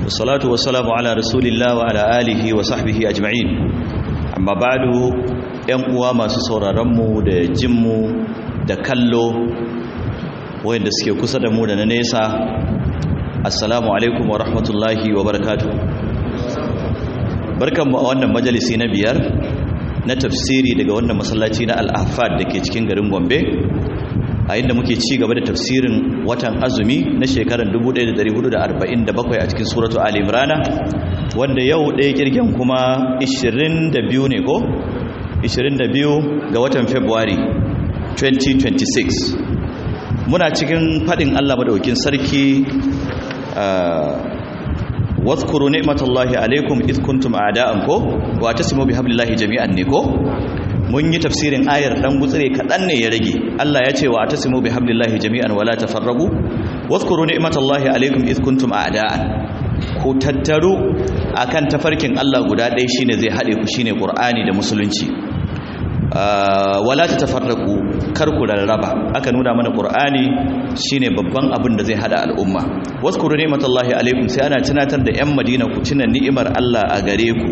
والصلاة والسلام على رسول الله وعلى آله وصحبه أجمعين أما بعد uwa masu sauraronmu da jinmu da kallo wayanda suke kusa da mu da na nesa assalamu alaikum wa rahmatullahi wa barakatu barkanmu a wannan majalisi na biyar na tafsiri daga wannan masallaci na al-ahfad da ke cikin garin gombe a inda muke ci gaba da tafsirin watan azumi na shekarar 1447 a cikin suratu ali imrana wanda yau ɗaya kirgin kuma 22 ne ko 22 ga watan february 2026 muna cikin faɗin allah maɗaukin sarki واذكروا نعمة الله عليكم إذ كنتم أعداء كو واعتصموا بحبل الله جميعا نكو mun yi tafsirin ayar dan gutsire kadan ne ya rage Allah ya ce wa atasimu bihablillahi jami'an wala tafarraqu wadhkuru ni'matallahi alaykum id kuntum a'da'an ku tattaru akan tafarkin Allah guda ɗaya shine zai hade ku shine Qur'ani da musulunci wala tatafarraqu kar ku rarraba aka nuna mana Qur'ani shine babban abin da zai hada al'umma wadhkuru ni'matallahi alaykum sai ana tunatar da yan Madina ku tuna ni'imar Allah a gare ku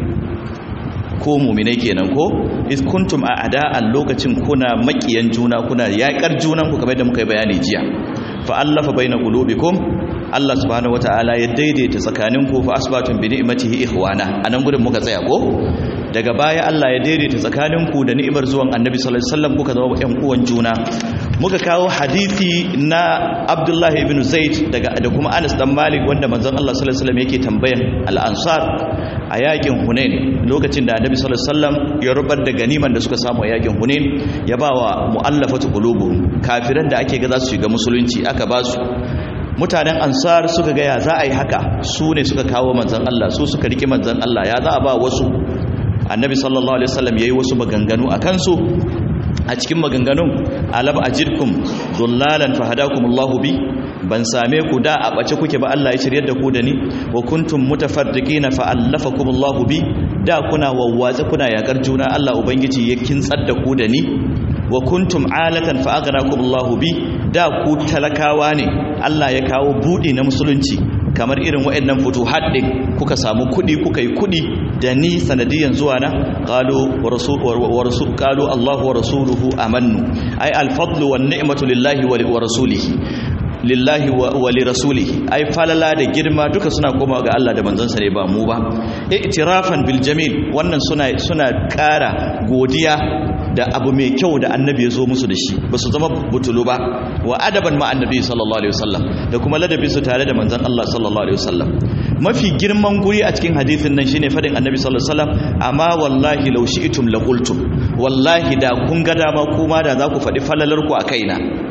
ko muminai kenan ko is kuntum a ada'an lokacin kuna makiyan juna kuna yaƙar junan ku kamar da muka yi bayani jiya fa allafa baina qulubikum Allah subhanahu wataala ya daidaita tsakanin ku fa asbatum bi ni'matihi ikhwana anan gurin muka tsaya ko daga baya Allah ya daidaita tsakanin ku da ni'imar zuwan Annabi sallallahu alaihi wasallam kuka zama ƴan uwan juna muka kawo hadisi na Abdullah ibn Zaid daga da kuma Anas dan Malik wanda manzon Allah sallallahu alaihi wasallam yake tambayan al-ansar a yakin Hunain lokacin da Annabi sallallahu alaihi wasallam ya rubar da ganiman da suka samu a yakin Hunain ya bawa mu'allafatu qulubuhum kafiran da ake ga za su shiga musulunci aka ba su mutanen ansar suka ga ya za a yi haka su ne suka kawo manzon Allah su suka riki manzon Allah ya za a ba wasu Annabi sallallahu alaihi wasallam yayi wasu maganganu akan su a cikin maganganun alab ajirkum dullalan fahadakumullahu bi ban same ku da a bace kuke ba Allah ya shiryar da ku da ni wa kuntum mutafarriqina fa allafakumullahu bi da kuna wawwatsa kuna yakar juna Allah ubangiji ya kintsar da ku da ni wa kuntum alatan fa aghnakumullahu bi da ku talakawa ne Allah ya kawo budi na musulunci kamar irin waɗannan futuhat din kuka samu kudi kuka yi kudi da ni sanadiyan zuwa na qalu wa rasul wa rasul qalu Allah wa rasuluhu amannu ay al-fadlu wan ni'matu lillahi wa rasulihi lillahi wa li rasulihi ai falala da girma duka suna komawa ga Allah da manzansa ne ba mu ba i'tirafan bil jamil wannan suna suna ƙara godiya da abu mai kyau da annabi ya zo musu da shi ba su zama butulu ba wa adaban ma annabi sallallahu alaihi wasallam da kuma ladabi su tare da manzon Allah sallallahu alaihi wasallam mafi girman guri a cikin hadisin nan shine fadin annabi sallallahu alaihi wasallam amma wallahi law shi'tum la qultum wallahi da kun ga dama kuma da za ku faɗi falalar ku a kaina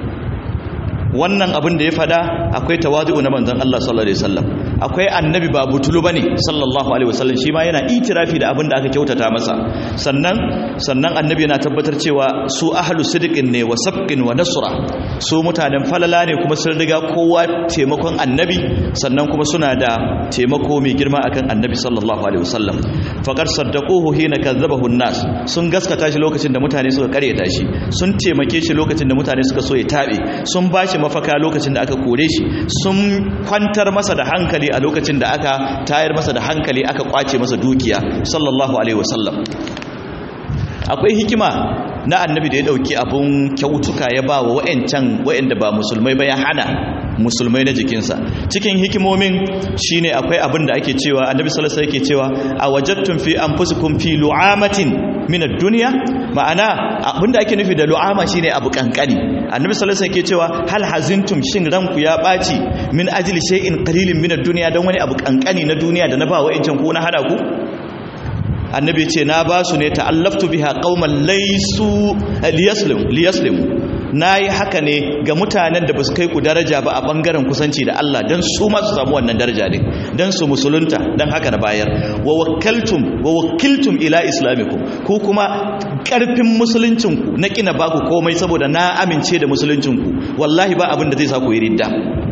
wannan abin da ya fada akwai tawazu'u na manzon Allah sallallahu alaihi wasallam akwai annabi ba butulu bane sallallahu alaihi wasallam shi ma yana itirafi da abin da aka kyautata masa sannan sannan annabi yana tabbatar cewa su ahlu sidqin ne wa sabqin wa nasra su mutanen falala ne kuma sun riga kowa taimakon annabi sannan kuma suna da taimako mai girma akan annabi sallallahu alaihi wasallam faqad saddaquhu hina kazzabahu an-nas sun gaskata shi lokacin da mutane suka karyata shi sun taimake shi lokacin da mutane suka so ya tabe sun bashi mafaka lokacin da aka kore shi sun kwantar masa da hankali a lokacin da aka tayar masa da hankali aka kwace masa dukiya sallallahu alaihi wasallam akwai hikima na annabi da ya dauki abun kyautuka ya ba wa wa'ancan wa'anda ba musulmai ba ya hana musulmai na jikinsa cikin hikimomin shine akwai abin da ake cewa annabi sallallahu alaihi yake cewa a wajadtum fi anfusikum fi lu'amatin min ad-dunya ma'ana abinda ake nufi da lu'ama shine abu kankani annabi sallallahu alaihi yake cewa hal hazintum shin ranku ya baci min ajli shay'in qalilin min ad-dunya dan wani abu kankani na duniya da na ba wa'ancan ko na hada ku annabi ce na ba su ne ta'allaftu biha qauman laysu liyaslimu liyaslimu nayi haka ne ga mutanen da basu kai ku daraja ba a bangaren kusanci da Allah dan su ma su samu wannan daraja din dan su musulunta dan haka na bayar wa wakkaltum wa wakkiltum ila islamikum ku kuma karfin musuluncin ku na kina baku komai saboda na amince da musuluncin ku wallahi ba abin da zai sa ku yi ridda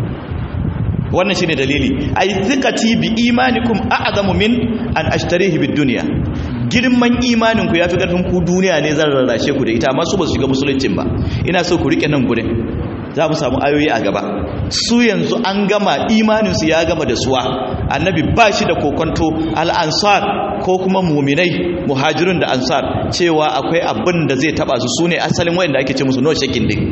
wannan shine dalili ay thiqati bi imanikum a'zamu min an ashtarihi bid dunya girman imanin ku yafi karfin ku duniya ne zan rarrashe ku da ita amma su ba su shiga musuluncin ba ina so ku rike nan gurin za mu samu ayoyi a gaba su yanzu an gama imaninsu ya gama da suwa annabi ba shi da kokonto al'ansar ko kuma muminai muhajirun da ansar cewa akwai abin da zai taba su su ne asalin wayanda ake ce musu no shakin din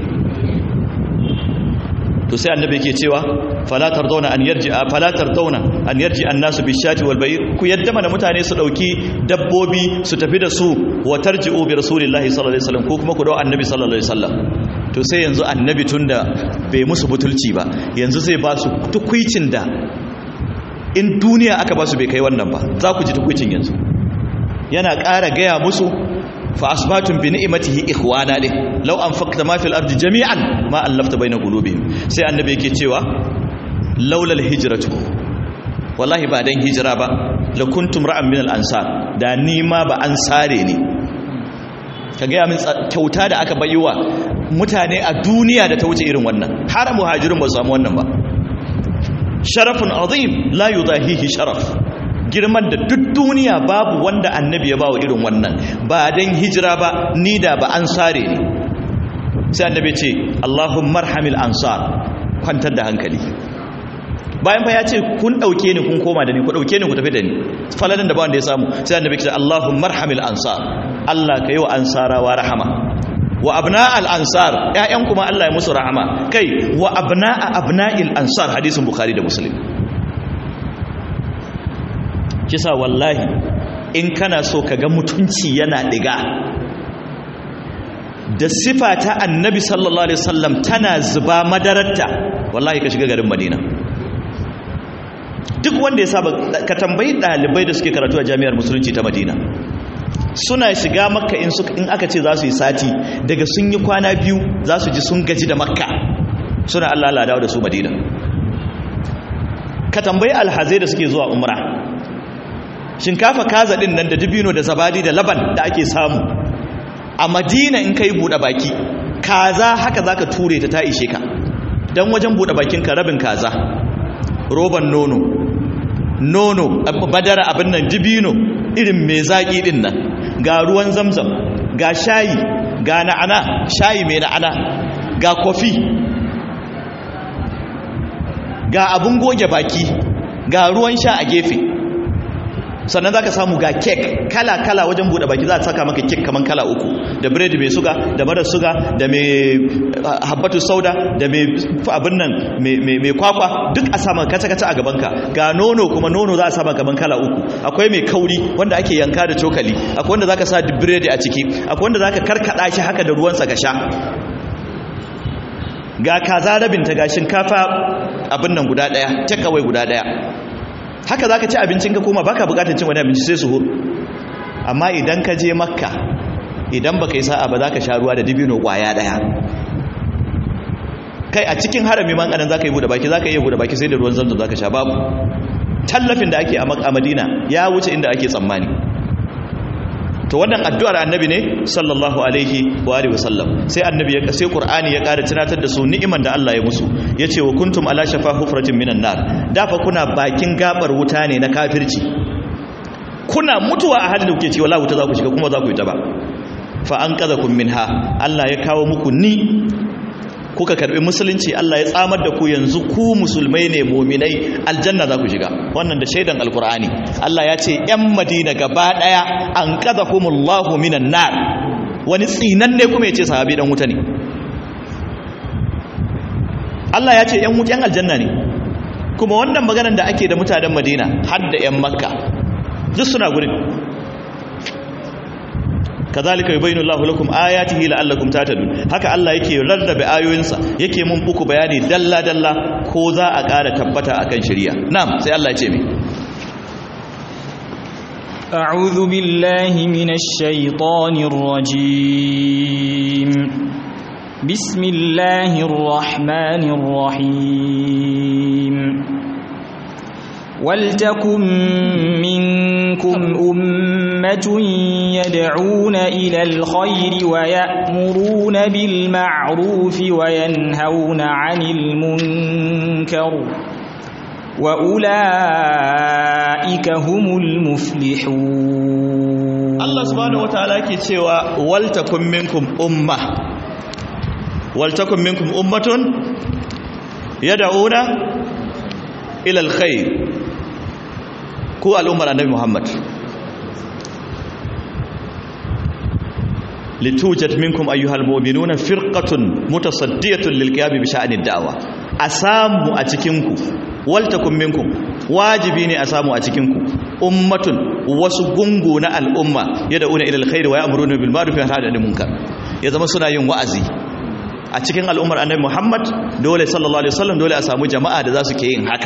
to sai annabi yake cewa fala tardawna an yarji fala tardawna an yarji annasu bishati wal bayr ku yadda mana mutane su dauki dabbobi su tafi da su wa tarji'u bi rasulillahi sallallahu alaihi wasallam ko kuma ku dawo annabi sallallahu alaihi wasallam to sai yanzu annabi tunda bai musu butulci ba yanzu zai ba su tukuicin da in duniya aka ba su bai kai wannan ba za ku ji tukuicin yanzu yana ƙara gaya musu fa asbatun bi ni'matihi ikhwana ne law anfaqta ma fil ardi jami'an ma allafta baina qulubihim sai annabi yake cewa laula hijratu wallahi ba dan hijira ba la kuntum ra'an min al ansar da ni ma ba ansare ne ka ga min kyauta da aka bayyana mutane a duniya da ta wuce irin wannan har muhajirin ba su samu wannan ba sharafun azim la yudahihi sharaf girman da duk duniya babu wanda annabi ya bawa irin wannan ba dan hijira ba ni da ba ansare ne sai annabi ce Allahumma arhamil ansar kwantar da hankali bayan fa ya ce kun dauke ni kun koma da ni ku dauke ni ku tafi da ni falalan da ba wanda ya samu sai annabi ce Allahumma arhamil ansar Allah ka yi wa ansarawa rahama wa abna al-ansar ƴaƴan kuma Allah ya musu rahama kai wa abna'a abna'il ansar hadisin bukhari da muslim kisa wallahi in kana so ka ga mutunci yana diga da sifa ta annabi sallallahu alaihi wasallam tana zuba madararta wallahi ka shiga garin madina duk wanda ya saba ka tambayi dalibai da suke karatu a jami'ar musulunci ta madina suna shiga makka in suka in aka ce za su yi sati daga sun yi kwana biyu za su ji sun gaji da makka suna Allah Allah dawo da su madina ka tambayi alhazai da suke zuwa umra shinkafa kaza din nan da dibino da zabadi da laban da ake samu a madina in kai buɗe baki kaza haka zaka ture ta ta ishe ka dan wajen buɗe bakin ka rabin kaza roban nono nono badara abin nan dibino irin mai zaƙi din nan ga ruwan zamzam ga shayi ga na'ana shayi mai na'ana ga kofi ga abun goge baki ga ruwan sha a gefe sannan za ka samu ga kek kala-kala wajen buɗe baki za a saka maka kek kamar kala uku da biredi mai suga da marar suga da mai habbatu sauda da mai abin nan mai kwakwa duk a sama kaca-kaca a gabanka ga nono kuma nono za a sama gaban kala uku akwai mai kauri wanda ake yanka da cokali akwai wanda za ka sa biredi a ciki akwai wanda za ka karkada shi haka da ruwansa ka sha ga kaza rabinta ga shinkafa abin nan guda ɗaya takawai guda ɗaya haka za ka ci abincin ka koma baka bukatar cin wani abinci sai suhur amma idan ka je makka idan baka yi sa'a ba za ka sha ruwa da dibino kwaya daya kai a cikin harami man kanan za ka yi buɗe baki za ka iya buɗe baki sai da ruwan zanzan za ka sha babu tallafin da ake a madina ya wuce inda ake tsammani to wannan addu'ar annabi ne sallallahu alaihi wa alihi wasallam sai annabi ya sai qur'ani ya ƙara tunatar da su ni'iman da Allah ya musu yace wa kuntum ala shafa hufratin minan nar da fa kuna bakin gabar wuta ne na kafirci kuna mutuwa a halin da kuke cewa la wuta za ku shiga kuma za ku yi ta ba fa an qadakum minha Allah ya kawo muku ni kuka karbi musulunci Allah ya tsamar da ku yanzu ku musulmai ne muminai aljanna za ku shiga wannan da shaidan alkur'ani Allah ya ce yan madina gaba daya an qadhahumullahu minan nar wani tsinan ne kuma yace sahabi dan wuta ne Allah ya ce yan wutan aljanna ne kuma wannan maganar da ake da mutanen madina har da yan makka duk suna gurin kazalika yubayinu Allahu lakum ayatihi la'allakum tahtadun haka Allah yake rarrabe ayoyinsa yake mun buku bayani dalla dalla ko za a ƙara tabbata akan shari'a na'am sai Allah ya ce mi أعوذ بالله من الشيطان الرجيم بسم الله الرحمن الرحيم ولتكن منكم أمة يدعون إلى الخير ويأمرون بالمعروف وينهون عن المنكر وأولئك هم المفلحون الله سبحانه وتعالى كتوى ولتكن منكم أمة ولتكن منكم أمة yad'una ila alkhair ku al'ummar annabi Muhammad litujat minkum ayyuhal mu'minuna firqatun mutasaddiyatun lilqiyam bi sha'anid da'wa asamu a cikin ku waltakum minkum wajibi ne a samu a cikin ku ummatun wasu gungu na al'umma yad'una ila alkhair wa ya'muruna bil ma'ruf wa yanhauna 'anil munkar ya zama suna yin wa'azi a cikin al'ummar annabi Muhammad dole sallallahu alaihi wasallam dole a samu jama'a da za su ke yin haka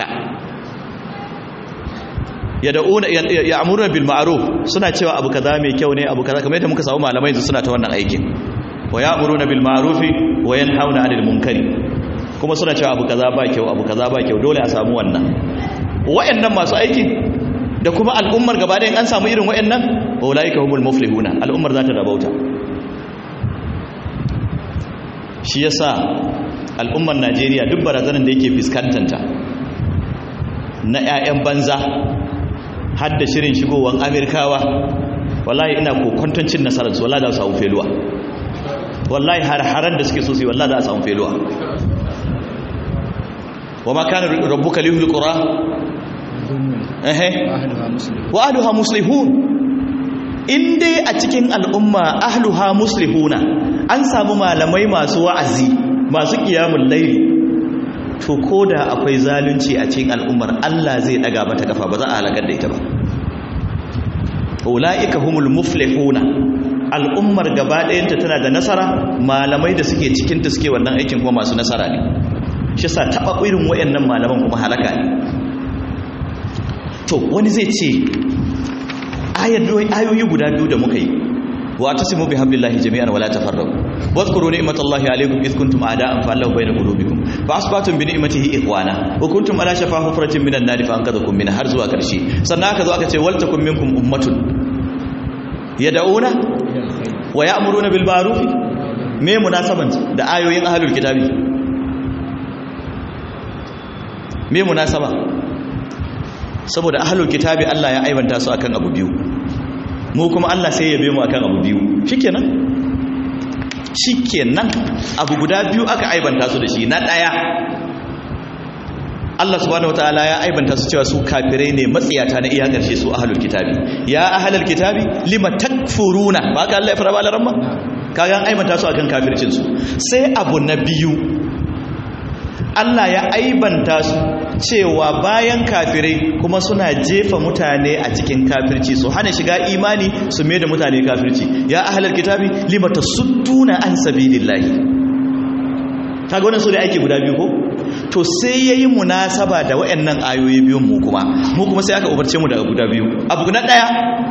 yad'una ya'muruna bil ma'ruf suna cewa abu kaza mai kyau ne abu kaza kamar yadda muka samu malamai suna ta wannan aikin wa ya'muruna bil ma'ruf wa yanhauna 'anil munkari kuma suna cewa abu kaza ba kyau abu kaza ba kyau dole a samu wannan wayannan masu aikin da kuma al'ummar gaba ɗayan an samu irin wayannan ulaika humul muflihuna al'ummar za ta rabauta shi yasa al'ummar Najeriya duk barazanar da yake fuskantanta na 'ya'yan banza har da shirin shigowar Amerikawa wallahi ina kokonton cin nasarar su wallahi za su samu feluwa wallahi har-haran da suke so su yi wallahi za a samu feluwa wa ma kana rabbuka liyuhil qura eh wa ahluha muslihun in dai a cikin al'umma ahluha muslihuna an samu malamai masu wa'azi masu qiyamul layli to koda akwai zalunci a cikin al'ummar Allah zai daga mata kafa ba za a halakar da ita ba ulaika humul muflihuna al'ummar gaba ɗayanta tana da nasara malamai da suke cikin ta suke wannan aikin kuma masu nasara ne shi sa taɓa irin wayannan malaman kuma halaka ne to wani zai ce ayoyi guda biyu da muka yi wa tasimu bi hablillahi jami'an wala tafarraqu wadhkuru ni'matallahi alaykum id kuntum a'da'an fa allaha bayna qulubikum fa asbatum bi ni'matihi ikhwana wa kuntum ala shafa hufratin minan nar fa anqadhakum minha har zuwa karshe sannan aka zo aka ce wal takum minkum ummatun yad'una wa ya'muruna bil ma'ruf me munasaban da ayoyin ahlul kitabi me munasaba saboda ahlul kitabi Allah ya aibanta su akan abu biyu mu kuma Allah sai ya be mu akan abu biyu shikenan shikenan abu guda biyu aka aibanta su da shi na daya Allah subhanahu wataala ya aibanta su cewa su kafirai ne matsiyata na iya karshe su ahlul kitabi ya ahlul kitabi lima takfuruna ba ka Allah ya fara balaran ma kaga an aibanta su akan kafircin su sai abu na biyu Allah ya aibanta su cewa bayan kafirai kuma suna jefa mutane a cikin kafirci su hana shiga imani su mai da mutane kafirci ya ahalar kitabi lima tasudduna an sabilillahi kaga wannan su da ake guda biyu ko to sai yayi munasaba da wayannan ayoyi biyun mu kuma mu kuma sai aka umarce mu daga guda biyu abu na daya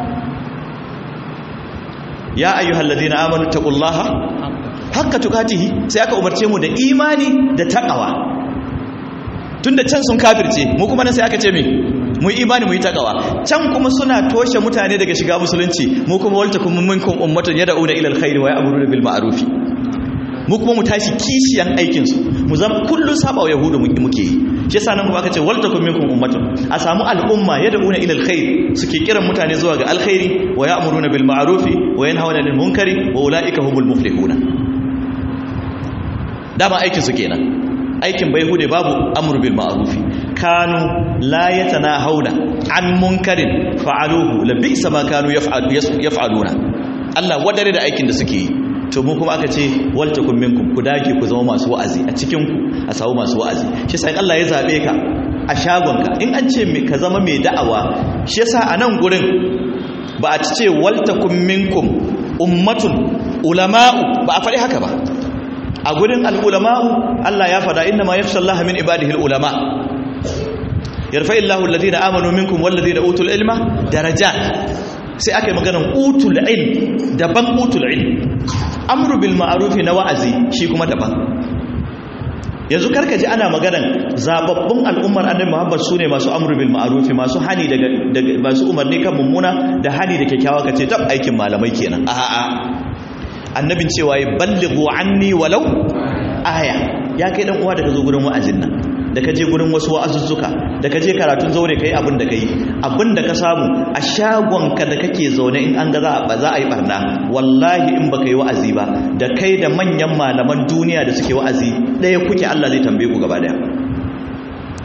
ya ayyuhalladhina amanu taqullaha haqqa tuqatihi sai aka umarce mu da imani da taqwa tunda can sun kafirce mu kuma nan sai aka ce me mu yi imani mu yi takawa can kuma suna toshe mutane daga shiga musulunci mu kuma walta kuma minkum ummatun yad'una ila alkhairi wa ya'muruna bil ma'ruf mu kuma mu tashi kishiyan aikin su mu zama kullun saba wa yahudu muke yi shi yasa nan kuma aka ce walta kuma minkum ummatun a samu al'umma yad'una ila alkhair suke kiran mutane zuwa ga alkhairi wa ya'muruna bil ma'ruf wa yanhauna 'anil munkari wa ulaika humul muflihuna dama aikin su kenan aikin bai hude babu amru bil ma'rufi kanu la yatanahawna an munkarin fa'aluhu la bi'sa ma kanu yaf'aluna Allah wadare da aikin da suke yi to mu kuma aka ce wal takum minkum ku dage ku zama masu wa'azi a cikin ku a samu masu wa'azi shi sai Allah ya zabe ka a shagonka in an ce ka zama mai da'awa shi yasa a nan gurin ba a ce wal takum minkum ummatun ulama'u ba a faɗi haka ba a gurin al'ulama'u Allah ya fada inna ma yakhsha Allah min ibadihi al'ulama yarfa illahu alladhina amanu minkum walladhina utul ilma darajat sai aka yi maganar utul ilm daban utul ilm amru bil ma'ruf na wa'azi shi kuma daban yanzu karka ji ana maganar zababbun al'ummar annabi Muhammad sune masu amru bil ma'ruf masu hani daga masu umarni kan mummuna da hani da kyakkyawa kace tab aikin malamai kenan a'a annabin cewa ya ballighu anni walau aya ya kai dan uwa da ka zo gurin wa'azin nan da ka je gurin wasu wa'azuzzuka da ka je karatun zaure kai abin da kai abin da ka samu a shagonka da kake zaune in an ga za a za a yi barna wallahi in baka yi wa'azi ba da kai da manyan malaman duniya da suke wa'azi ɗaya kuke Allah zai tambaye ku gaba daya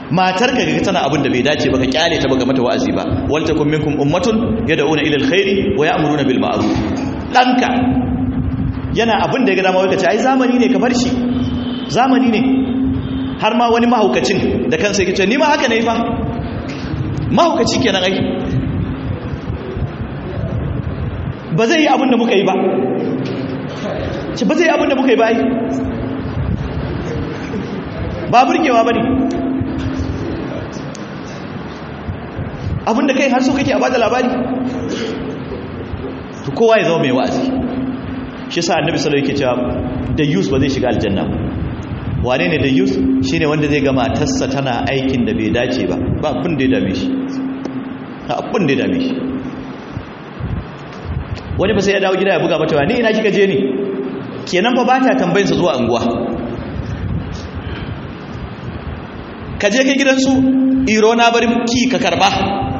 matar ka ga tana abin da bai dace ba ka kyale ta baka mata wa'azi ba wal takum minkum ummatun yad'una ila alkhairi wa ya'muruna bil ma'ruf danka yana abin da ya ga dama wai ka ce ai zamani ne ka bar shi zamani ne har ma wani mahaukacin da kansa yake ce ni ma haka ne fa mahaukaci kenan ai ba zai yi abin da muka yi ba ce ba zai yi abin da muka yi ba ai ba burgewa ba ne abin da kai har so kake a bada labari to kowa ya zama mai wa'azi shi sa annabi sallallahu alaihi wasallam yake cewa da yus ba zai shiga aljanna wane ne da yus shine wanda zai ga matarsa tana aikin da bai dace ba ba abin da ya dame shi ba abin da ya dame shi wani ba sai ya dawo gida ya buga mata wa ni ina kika je ni kenan fa ba ta tambayin sa zuwa anguwa ka je kai gidansu iro na bari ki ka karba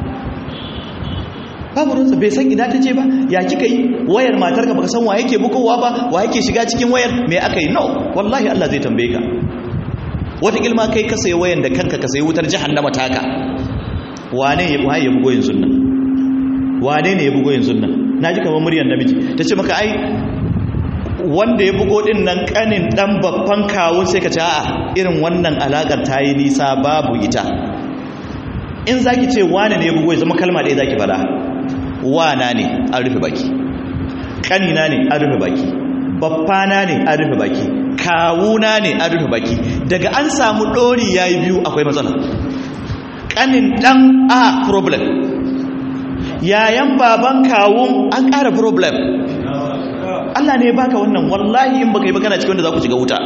babu ruwansa bai san ina ta je ba ya kika yi wayar matar ka baka san wa yake bukowa ba wa yake shiga cikin wayar me aka yi no wallahi Allah zai tambaye ka wata ilma kai ka sayi wayan da kanka ka sayi wutar jahannama taka wane ya waye ya bugo yanzu nan wane ne ya bugo yanzu nan naji kamar muryar namiji tace maka ai wanda ya bugo din nan kanin dan babban kawun sai ka ce a'a irin wannan alakar ta yi nisa babu ita in zaki ce wane ne ya bugo ya zama kalma ɗaya zaki fada wana ne an rufe baki kanina ne an rufe baki babbana ne an rufe baki kawuna ne an rufe baki daga an samu ɗori ya yi biyu akwai matsala kanin ɗan a problem yayan baban kawun an ƙara problem Allah ne baka wannan wallahi in baka yi magana cikin wanda za ku shiga wuta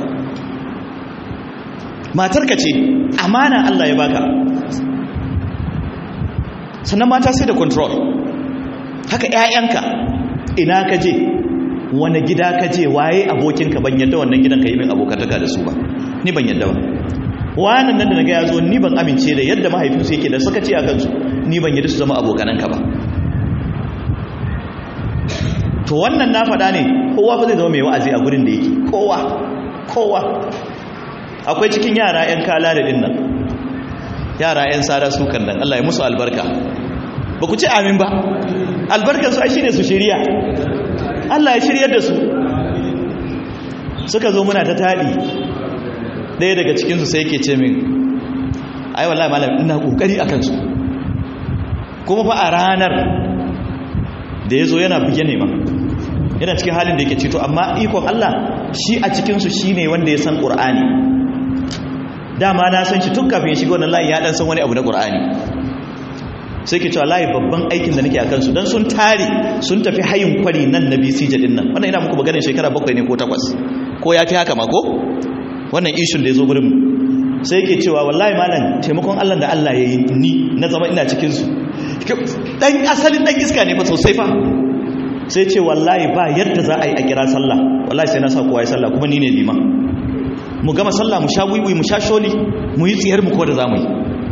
matarka ce amana Allah ya baka sannan mata sai da control haka ƴaƴanka ina ka je wani gida ka je waye abokinka ban yadda wannan gidan ka yi min abokantaka da su ba ni ban yadda ba wannan nan da na ga ya zo ni ban amince da yadda mahaifinsu yake da suka ce a kansu ni ban yadda su zama abokananka ba to wannan na faɗa ne kowa fa zai zama mai wa'azi a gurin da yake kowa kowa akwai cikin yara 'yan kala da dinnan yara 'yan sada su kan nan Allah ya musu albarka ba ku ce amin ba albarkarsu ai shine su shirya Allah ya shiryar da su suka zo muna ta taɗi ɗaya daga cikinsu sai yake ce min ai wallahi malam ina ƙoƙari a kansu kuma fa a ranar da ya zo yana buge ne ma yana cikin halin da yake cito amma ikon Allah shi a cikinsu shi ne wanda ya san ƙur'ani dama na san shi tun kafin ya shiga wannan layi ya ɗan san wani abu na ƙur'ani sai ke cewa layi babban aikin da nake a kansu don sun tare sun tafi hayin kwari nan na bcj din nan wannan ina muku maganin shekara bakwai ne ko takwas ko ya fi haka mako wannan ishun da ya zo gurin sai ke cewa wallahi malam taimakon allah da allah ya yi ni na zama ina cikinsu dan asalin dan iska ne fa sosai fa sai ce wallahi ba yadda za a yi a kira sallah wallahi sai na sa kowa ya sallah kuma ni ne liman mu gama sallah mu sha wiwi mu sha sholi mu yi tsiyar mu ko da zamu yi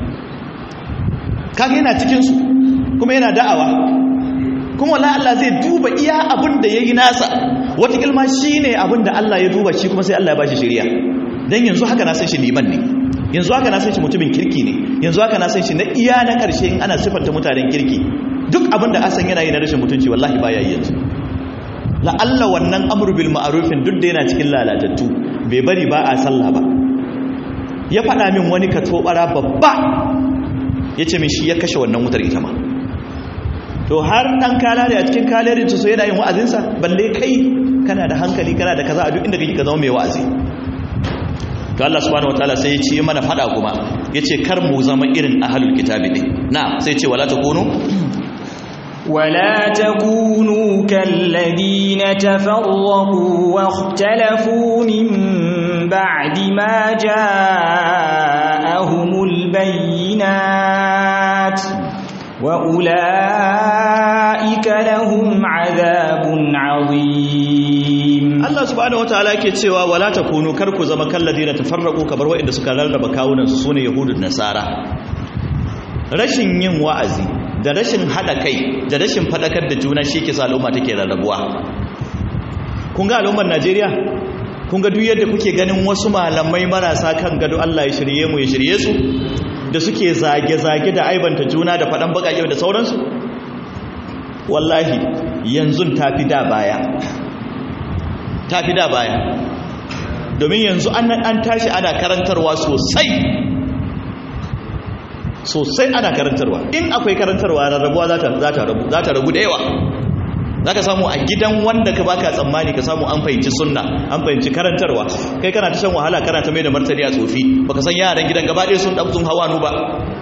kaga yana cikin su kuma yana da'awa kuma wallahi Allah zai duba iya abin da yayi nasa wata kilma shine abin da Allah ya duba shi kuma sai Allah ya bashi shari'a dan yanzu haka na san shi liman ne yanzu haka na san shi mutumin kirki ne yanzu haka na san shi na iya na karshe in ana sifanta mutanen kirki duk abin da asan yana yi na rashin mutunci wallahi baya yi yanzu la'alla wannan amru bil ma'rufin duk da yana cikin lalatattu bai bari ba a sallah ba ya faɗa min wani ka tobara babba ya ce min shi ya kashe wannan wutar ita ma to har ɗan kalare a cikin kalarin su yana yin wa'azinsa balle kai kana da hankali kana da kaza a duk inda kake ka zama mai wa'azi to Allah subhanahu wataala sai ya ce mana faɗa kuma ya ce kar mu zama irin ahlul kitabi ne na sai ce wala takunu ولا تكونوا كالذين تفرقوا واختلفوا من بعد ما جاءهم البينات وأولئك لهم عذاب عظيم Allah subhanahu wataala yake cewa wala takunu kar ku zama kalladina tafarraqu kabar wa'inda suka rarraba kawunan su sune yahudun nasara rashin yin wa'azi da rashin hada kai da rashin fadakar da juna shi ke sa al'umma take rarrabuwa kun ga al'ummar Najeriya kun ga duk yadda kuke ganin wasu malamai marasa kan gado Allah ya shirye mu ya shirye su da suke zage-zage da aibanta juna da faɗan baƙaƙe da sauransu wallahi yanzu ta fi da baya ta fi da baya domin yanzu an tashi ana karantarwa sosai sosai ana karantarwa in akwai karantarwa rarrabuwa za ta ragu da yawa za ka samu a gidan wanda ka baka tsammani ka samu an fahimci sunna an fahimci karantarwa kai kana ta shan wahala kana ta mai da martani a tsofi baka san yaran gidan gaba ɗaya sun ɗabtun hawanu ba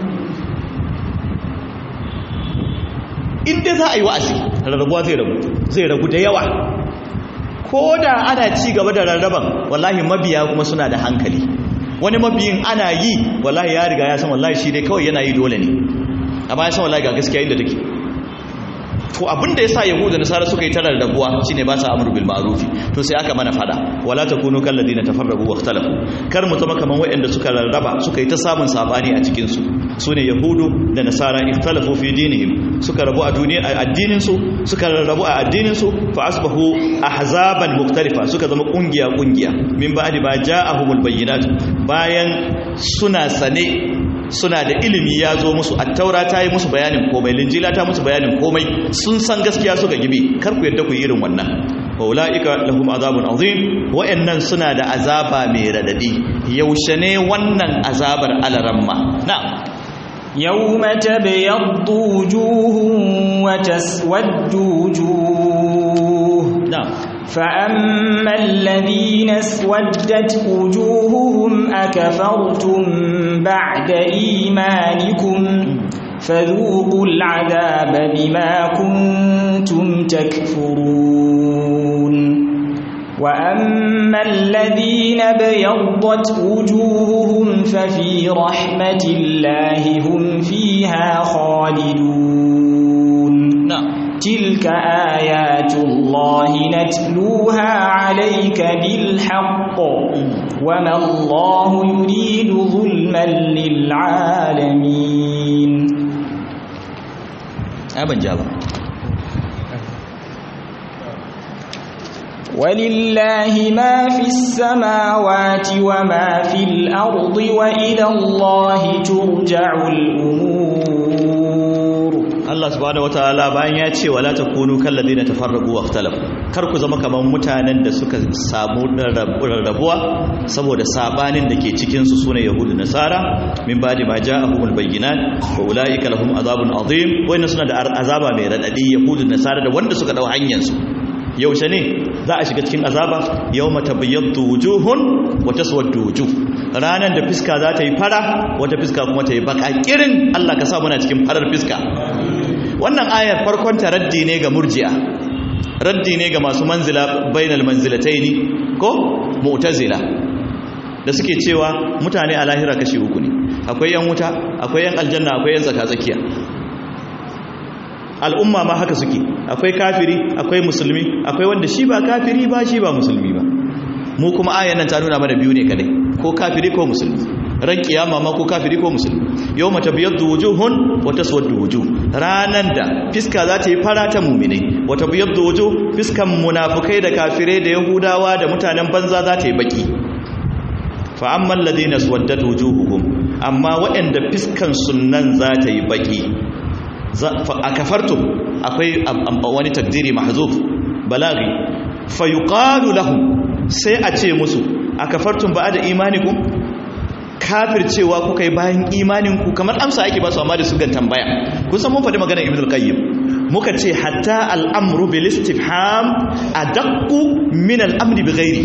in dai za a yi wa'azi rarrabuwa zai ragu zai ragu da yawa ko da ana ci gaba da rarraban wallahi mabiya kuma suna da hankali wani mabiyin ana yi wallahi ya riga ya san wallahi shi dai kawai yana yi dole ne amma ya san wallahi ga gaskiya inda take to abinda yasa yahuda nasara suka yi tarar rabuwa shine ba sa amru bil ma'ruf to sai aka mana fada wala takunu kal ladina tafarraqu wa ikhtalafu kar mu zama kaman waɗanda suka rarraba suka yi ta samun sabani a cikin su sune yahudu da nasara ikhtalafu fi dinihim suka rabu a duniya a addinin su suka rarrabu a addinin su fa asbahu ahzaban mukhtalifa suka zama kungiya kungiya min ba'di ba ja'ahumul bayyinat bayan suna sane suna da ilimi ya zo musu attaura ta yi musu bayanin komai linjila ta musu bayanin komai sun san gaskiya suka gibi kar ku yadda ku yi irin wannan wa ulaika lahum azabun azim wa'annan suna da azaba mai radadi yaushe ne wannan azabar alaramma na'am يوم تبيض وجوه وتسود وجوه na'am فأما الذين اسودت وجوههم أكفرتم بعد إيمانكم فذوقوا العذاب بما كنتم تكفرون وأما الذين بيضت وجوههم ففي رحمة الله هم فيها خالدون na'am تلك آيات الله نتلوها عليك بالحق وما الله يريد ظلما للعالمين ai ban ja ba ولله ما في السماوات وما في الأرض وإلى الله ترجع الأمور Allah subhanahu wataala bayan ya ce wala takunu kal ladina tafarraqu wa ikhtalafu kar ku zama kaman mutanen da suka samu rarrabuwa saboda sabanin da ke cikin su sune yahudu nasara min ba'di ma ja'ahumul bayyinat wa ulaika lahum azabun azim wayna suna da azaba mai radadi yahudu nasara da wanda suka dau hanyar su yaushe ne za a shiga cikin azaba yawma tabayyaddu wujuhun wa taswaddu wujuh ranan da fiska za ta yi fara wata fiska kuma ta yi baka kirin Allah ka sa muna cikin farar fiska wannan ayar farkon ta raddi ne ga murji'a raddi ne ga masu manzila bainal manzilataini ko mu'tazila da suke cewa mutane a lahira kashi uku ne akwai yan wuta akwai yan aljanna akwai yan tsaka-tsakiya al'umma ma haka suke akwai kafiri akwai musulmi akwai wanda shi ba kafiri ba shi ba musulmi ba mu kuma ayan nan ta nuna mana biyu ne kadai ko kafiri ko musulmi ran kiyama ma ko kafiri ko musulmi yau mata biyaddu wujuhun wa taswaddu wujuh ranan da fiska za ta yi fara ta mu'minai wata biyaddu wujuh fiskan munafukai da kafirai da yahudawa da mutanen banza za ta yi baki fa amma alladhina swaddat wujuhuhum amma waɗanda fiskan sunnan za ta yi baki a kafartum akwai wani takdiri mahzuf balaghi fa yuqalu lahum sai a ce musu a kafartum ba da imanikum kafircewa kuka yi bayan imaninku kamar amsa ake ba su amma da su gan tambaya kun san mun faɗi maganar ibn al-qayyim muka ce hatta al-amru bil istifham adaqqu min al-amri bi ghairi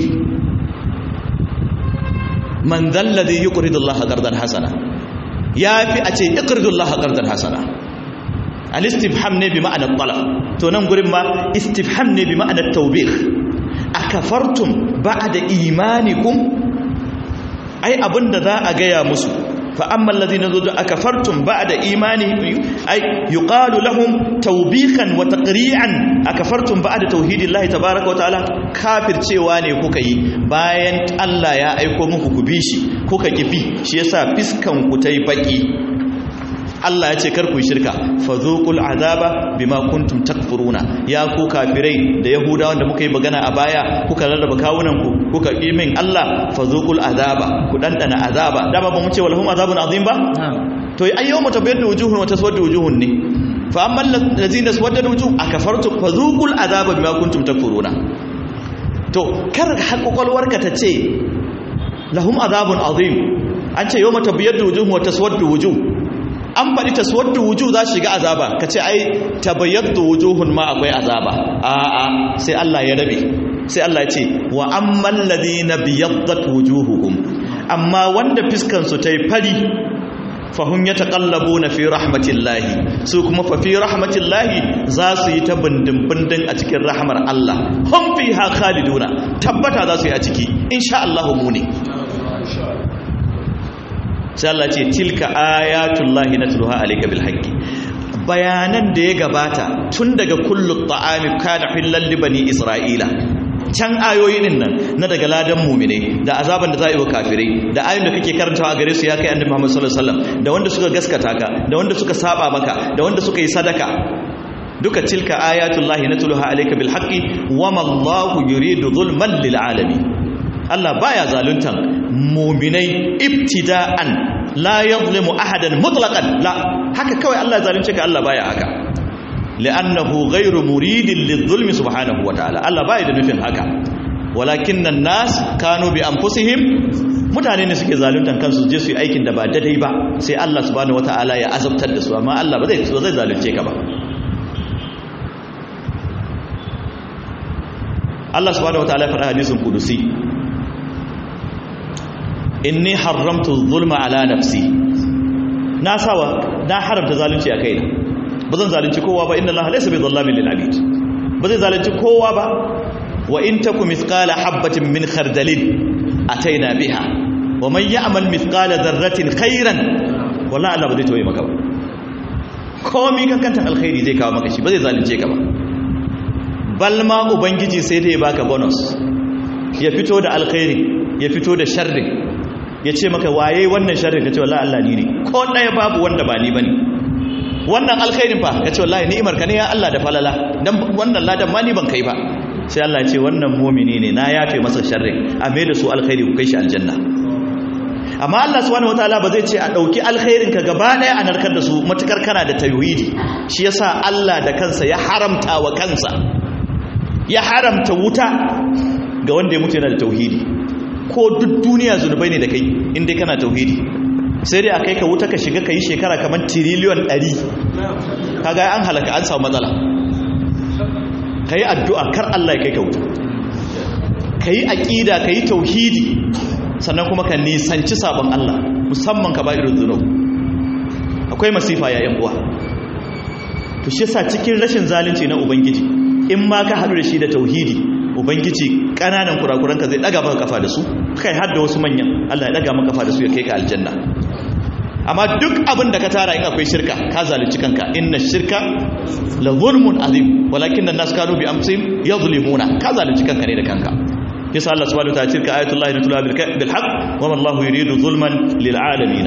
man dhal ladhi yuqridu Allah qardan hasana yafi a ce iqridu Allah qardan hasana al-istifham ne bi ma'anar talab to nan gurin ma istifham ne bi ma'anar tawbih akafartum ba'da imanikum ai abinda za a gaya musu fa amma alladhina zudu akafartum ba'da imani ai yuqalu lahum tawbihan wa taqri'an akafartum ba'da tauhidillahi tabaaraka wa ta'ala kafircewa ne kuka yi bayan Allah ya aiko muku ku bi shi kuka kifi shi yasa fiskan ku tai baki Allah ya ce kar ku yi shirka fadhuqul azaba bima kuntum takfuruna ya ku kafirai da yahudawan da muka yi magana a baya kuka rarraba kawunan ku kuka min Allah fadhuqul azaba ku dandana azaba dama ba mu ce walhum azabun azim ba to ai yawma tabyaddu wujuhun wa taswaddu wujuhun ne fa amma allazina swaddat wujuh akafartum fadhuqul azaba bima kuntum takfuruna to kar hakokolwarka ta ce lahum azabun azim an ce yawma tabyaddu wujuhun wa taswaddu wujuh an faɗi taswaddu wujuh za shiga azaba kace ai tabayyaddu wujuhun ma akwai azaba a'a sai Allah ya rabe sai Allah ya ce wa ammal ladina biyaddat wujuhuhum amma wanda fiskan su tayi fari fahum yataqallabuna fi rahmatillahi su kuma fa fi rahmatillahi za su yi ta bindin bindin a cikin rahmar Allah hum fiha khaliduna tabbata za su yi a ciki insha Allah mu ne sai Allah ce tilka ayatullahi natluha alayka bil haqqi bayanan da ya gabata tun daga kullu ta'ami kana hillal li bani isra'ila can ayoyin nan na daga ladan mumine da azaban da za a yi wa kafirai da ayoyin da kake karantawa a gare su ya kai annabi Muhammad sallallahu alaihi wasallam da wanda suka gaskata ka da wanda suka saba maka da wanda suka yi sadaka duka tilka ayatullahi natluha alayka bil haqqi wama Allahu yuridu zulman lil alamin Allah baya zaluntan muminai ibtida'an la yadhlimu ahadan mutlaqan la haka kawai Allah zalunce ka Allah baya haka li'annahu ghayru muridin lidh-dhulmi subhanahu wa ta'ala Allah baya da nufin haka walakinna an-nas kanu bi anfusihim mutane ne suke zaluntan kansu je su yi aikin da ba daidai ba sai Allah subhanahu wa ta'ala ya azabtar da su amma Allah ba zai ba zai zalunce ka ba Allah subhanahu wa ta'ala ya faɗa hadisin kudusi inni haramtu zulma ala nafsi na sawa na haramta zalunci a kaina ba zan zalunci kowa ba inna allaha laysa bi dhallamin lil abid ba zai zalunci kowa ba wa in takum mithqala habatin min khardalin ataina biha wa man ya'mal mithqala dharratin khairan wallahi Allah ba zai toye maka ba komai kankantan alkhairi zai kawo maka shi ba zai zalunce ka ba balma ubangiji sai dai baka bonus ya fito da alkhairi ya fito da sharri ya ce maka waye wannan sharrin ka ce wallahi Allah ni ne ko ɗaya babu wanda ba ni bane wannan alkhairin fa ya ce wallahi ni'imar ka ne ya Allah da falala dan wannan ladan ma ni ban kai ba sai Allah ya ce wannan mu'mini ne na yafe masa sharrin a mai da su alkhairi ku kai shi aljanna amma Allah subhanahu wataala ba zai ce a dauki alkhairin ka gaba ɗaya a narkar da su matukar kana da tauhidi shi yasa Allah da kansa ya haramta wa kansa ya haramta wuta ga wanda ya mutu yana da tauhidi ko duk duniya zunubai ne da kai inda kana tauhidi sai dai a kai ka wuta ka shiga ka yi shekara kamar tiriliyon 100 kaga an halaka an samu matsala ka yi addu'a kar Allah ya kai ka wuta ka yi aƙida ka yi tauhidi sannan kuma ka nisanci sabon Allah musamman ka ba irin zunub akwai masifa ya yan uwa to shi yasa cikin rashin zalunci na ubangiji in ma ka haɗu da shi da tauhidi ubangiji kananan kurakuranka zai daga maka kafa da su kai har da wasu manyan Allah ya daga maka kafa da su ya kai ka aljanna amma duk abin da ka tara in akwai shirka ka zalunci kanka inna shirka la zulmun azim walakin an-nas kanu bi amsihim yadhlimuna ka zalunci kanka ne da kanka yasa Allah subhanahu wa ta'ala tilka ayatullahi natluha bil haqq wa ma Allahu yuridu zulman lil alamin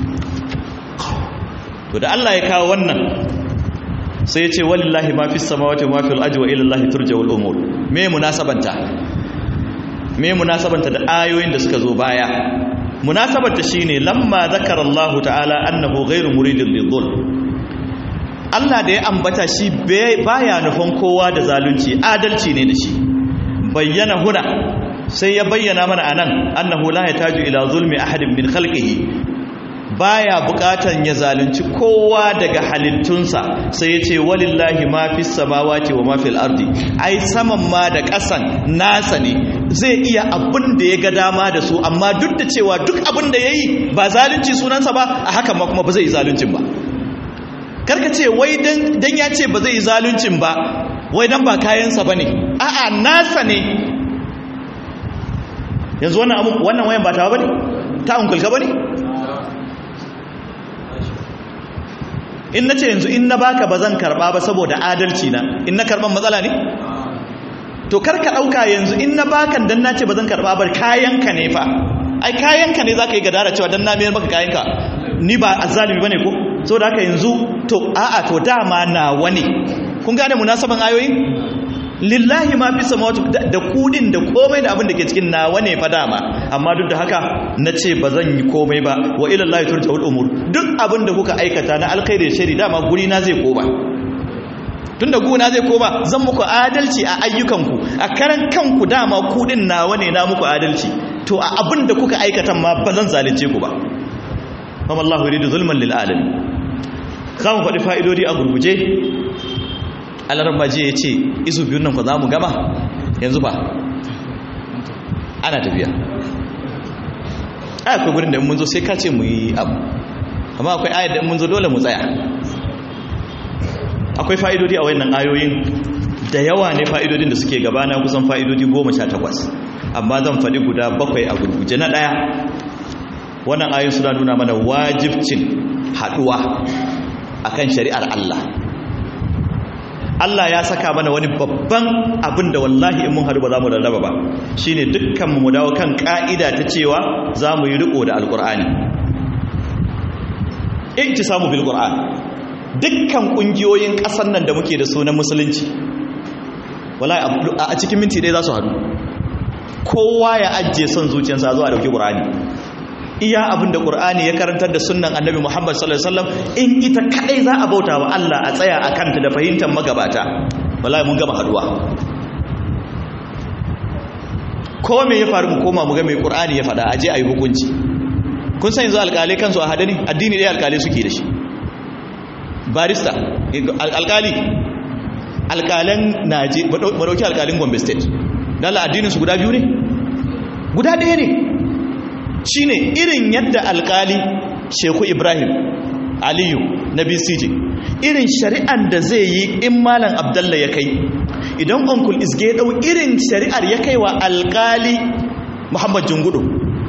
to da Allah ya kawo wannan sai ya ce walillahi ma fi samawati ma fil ardi wa ila Allahi turja'ul umur me munasabanta me munasabanta da ayoyin da suka zo baya munasabanta shine lamma zakara Allah ta'ala annahu ghairu muridin lidhul Allah da ya ambata shi baya nufin kowa da zalunci adalci ne da shi bayyana huna sai ya bayyana mana anan annahu la yataju ila zulmi ahadin min khalqihi baya bukatan ya zalunci kowa daga halittunsa sai ya ce walillahi ma fi samawati wa ma fil ardi ai saman ma da ƙasan nasa ne zai iya abin da ya ga dama da su amma duk da cewa duk abin da yayi ba zalunci sunansa ba a haka ma kuma ba zai yi zaluncin ba karka ce wai dan dan ya ce ba zai yi zaluncin ba wai dan ba kayansa bane a'a nasa ne yanzu wannan wannan wayan ba ta bane ta unkulka bane in na ce yanzu in na baka ba zan karba ba saboda adalci na in na karban matsala ne to karka dauka yanzu in na baka dan na ce ba zan karba ba kayanka ne fa ai kayanka ne zaka yi gadara cewa dan na mayar maka kayanka ni ba azzalimi bane ko saboda haka yanzu to a'a to dama nawa ne kun gane munasaban ayoyin lillahi ma fi samawati da kudin da komai da abin da ke cikin nawa ne fa dama amma duk da haka na ce ba zan yi komai ba wa ila Allah turja'ul umur duk abin da kuka aikata na alkhairi da shari dama guri na zai koma tunda guna zai koma zan muku adalci a ayyukanku a karan kanku dama kudin nawa ne na muku adalci to a abin da kuka aikata ma ba zan zalunce ku ba kuma Allah yuridu zulman lil alamin za mu faɗi fa'idodi a gurguje alarmaji ya ce isu biyun nan ku za mu gama yanzu ba ana tafiya akwai gurin da mun zo sai ka ce mu yi abu amma akwai ayar da mun zo dole mu tsaya akwai fa'idodi a wayannan ayoyin da yawa ne fa'idodin da suke gabana kusan fa'idodi goma sha takwas amma zan faɗi guda bakwai a gurguje na ɗaya wannan ayoyin suna nuna mana wajibcin haɗuwa akan shari'ar Allah Allah ya saka mana wani babban abin da wallahi in mun haɗu ba za mu rarraba ba shine dukkan mu dawo kan ka'ida ta cewa za mu yi riko da alkur'ani samu bil qur'an dukkan kungiyoyin ƙasar nan da muke da sunan musulunci wallahi a cikin minti ɗaya za su haɗu kowa ya ajiye son zuciyarsa zuwa dauki qur'ani iya abin da ƙur'ani ya karantar da sunan annabi muhammad sallallahu alaihi wasallam in ita kadai za a bauta wa allah a tsaya a kanta da fahimtar magabata wallahi mun gama haduwa ko me ya faru mu koma mu ga mai ƙur'ani ya faɗa aje a yi hukunci kun san yanzu alƙalai kansu a hada ne addini ɗaya alƙalai suke da shi barista alƙali alƙalan naje madauki alƙalin gombe state dala addinin su guda biyu ne guda ɗaya ne shine irin yadda alkali sheku ibrahim aliyu na bcj irin shari'ar da zai yi in malam abdallah ya kai idan onkul isge dau irin shari'ar ya kai wa alkali muhammad jungudu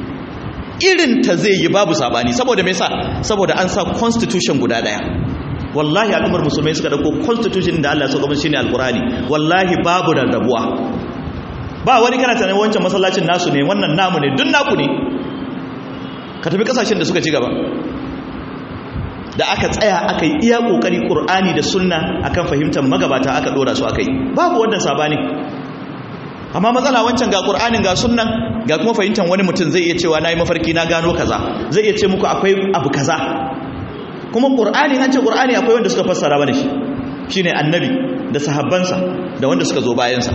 irin ta zai yi babu sabani saboda me sa saboda an sa constitution guda daya wallahi al'ummar musulmai suka dauko constitution da Allah ya saka shine alqurani wallahi babu rarrabuwa ba wani kana tunanin wancan masallacin nasu ne wannan namu ne duk naku ne ka tafi kasashen da suka ci gaba da aka tsaya aka yi iya kokari qur'ani da sunna akan fahimtar magabata aka dora su aka yi babu wannan sabani amma matsala wancan ga qur'anin ga sunnan ga kuma fahimtar wani mutum zai iya cewa nayi mafarki na gano kaza zai iya ce muku akwai abu kaza kuma qur'ani an ce qur'ani akwai wanda suka fassara bane shi shine annabi da sahabbansa da wanda suka zo bayansa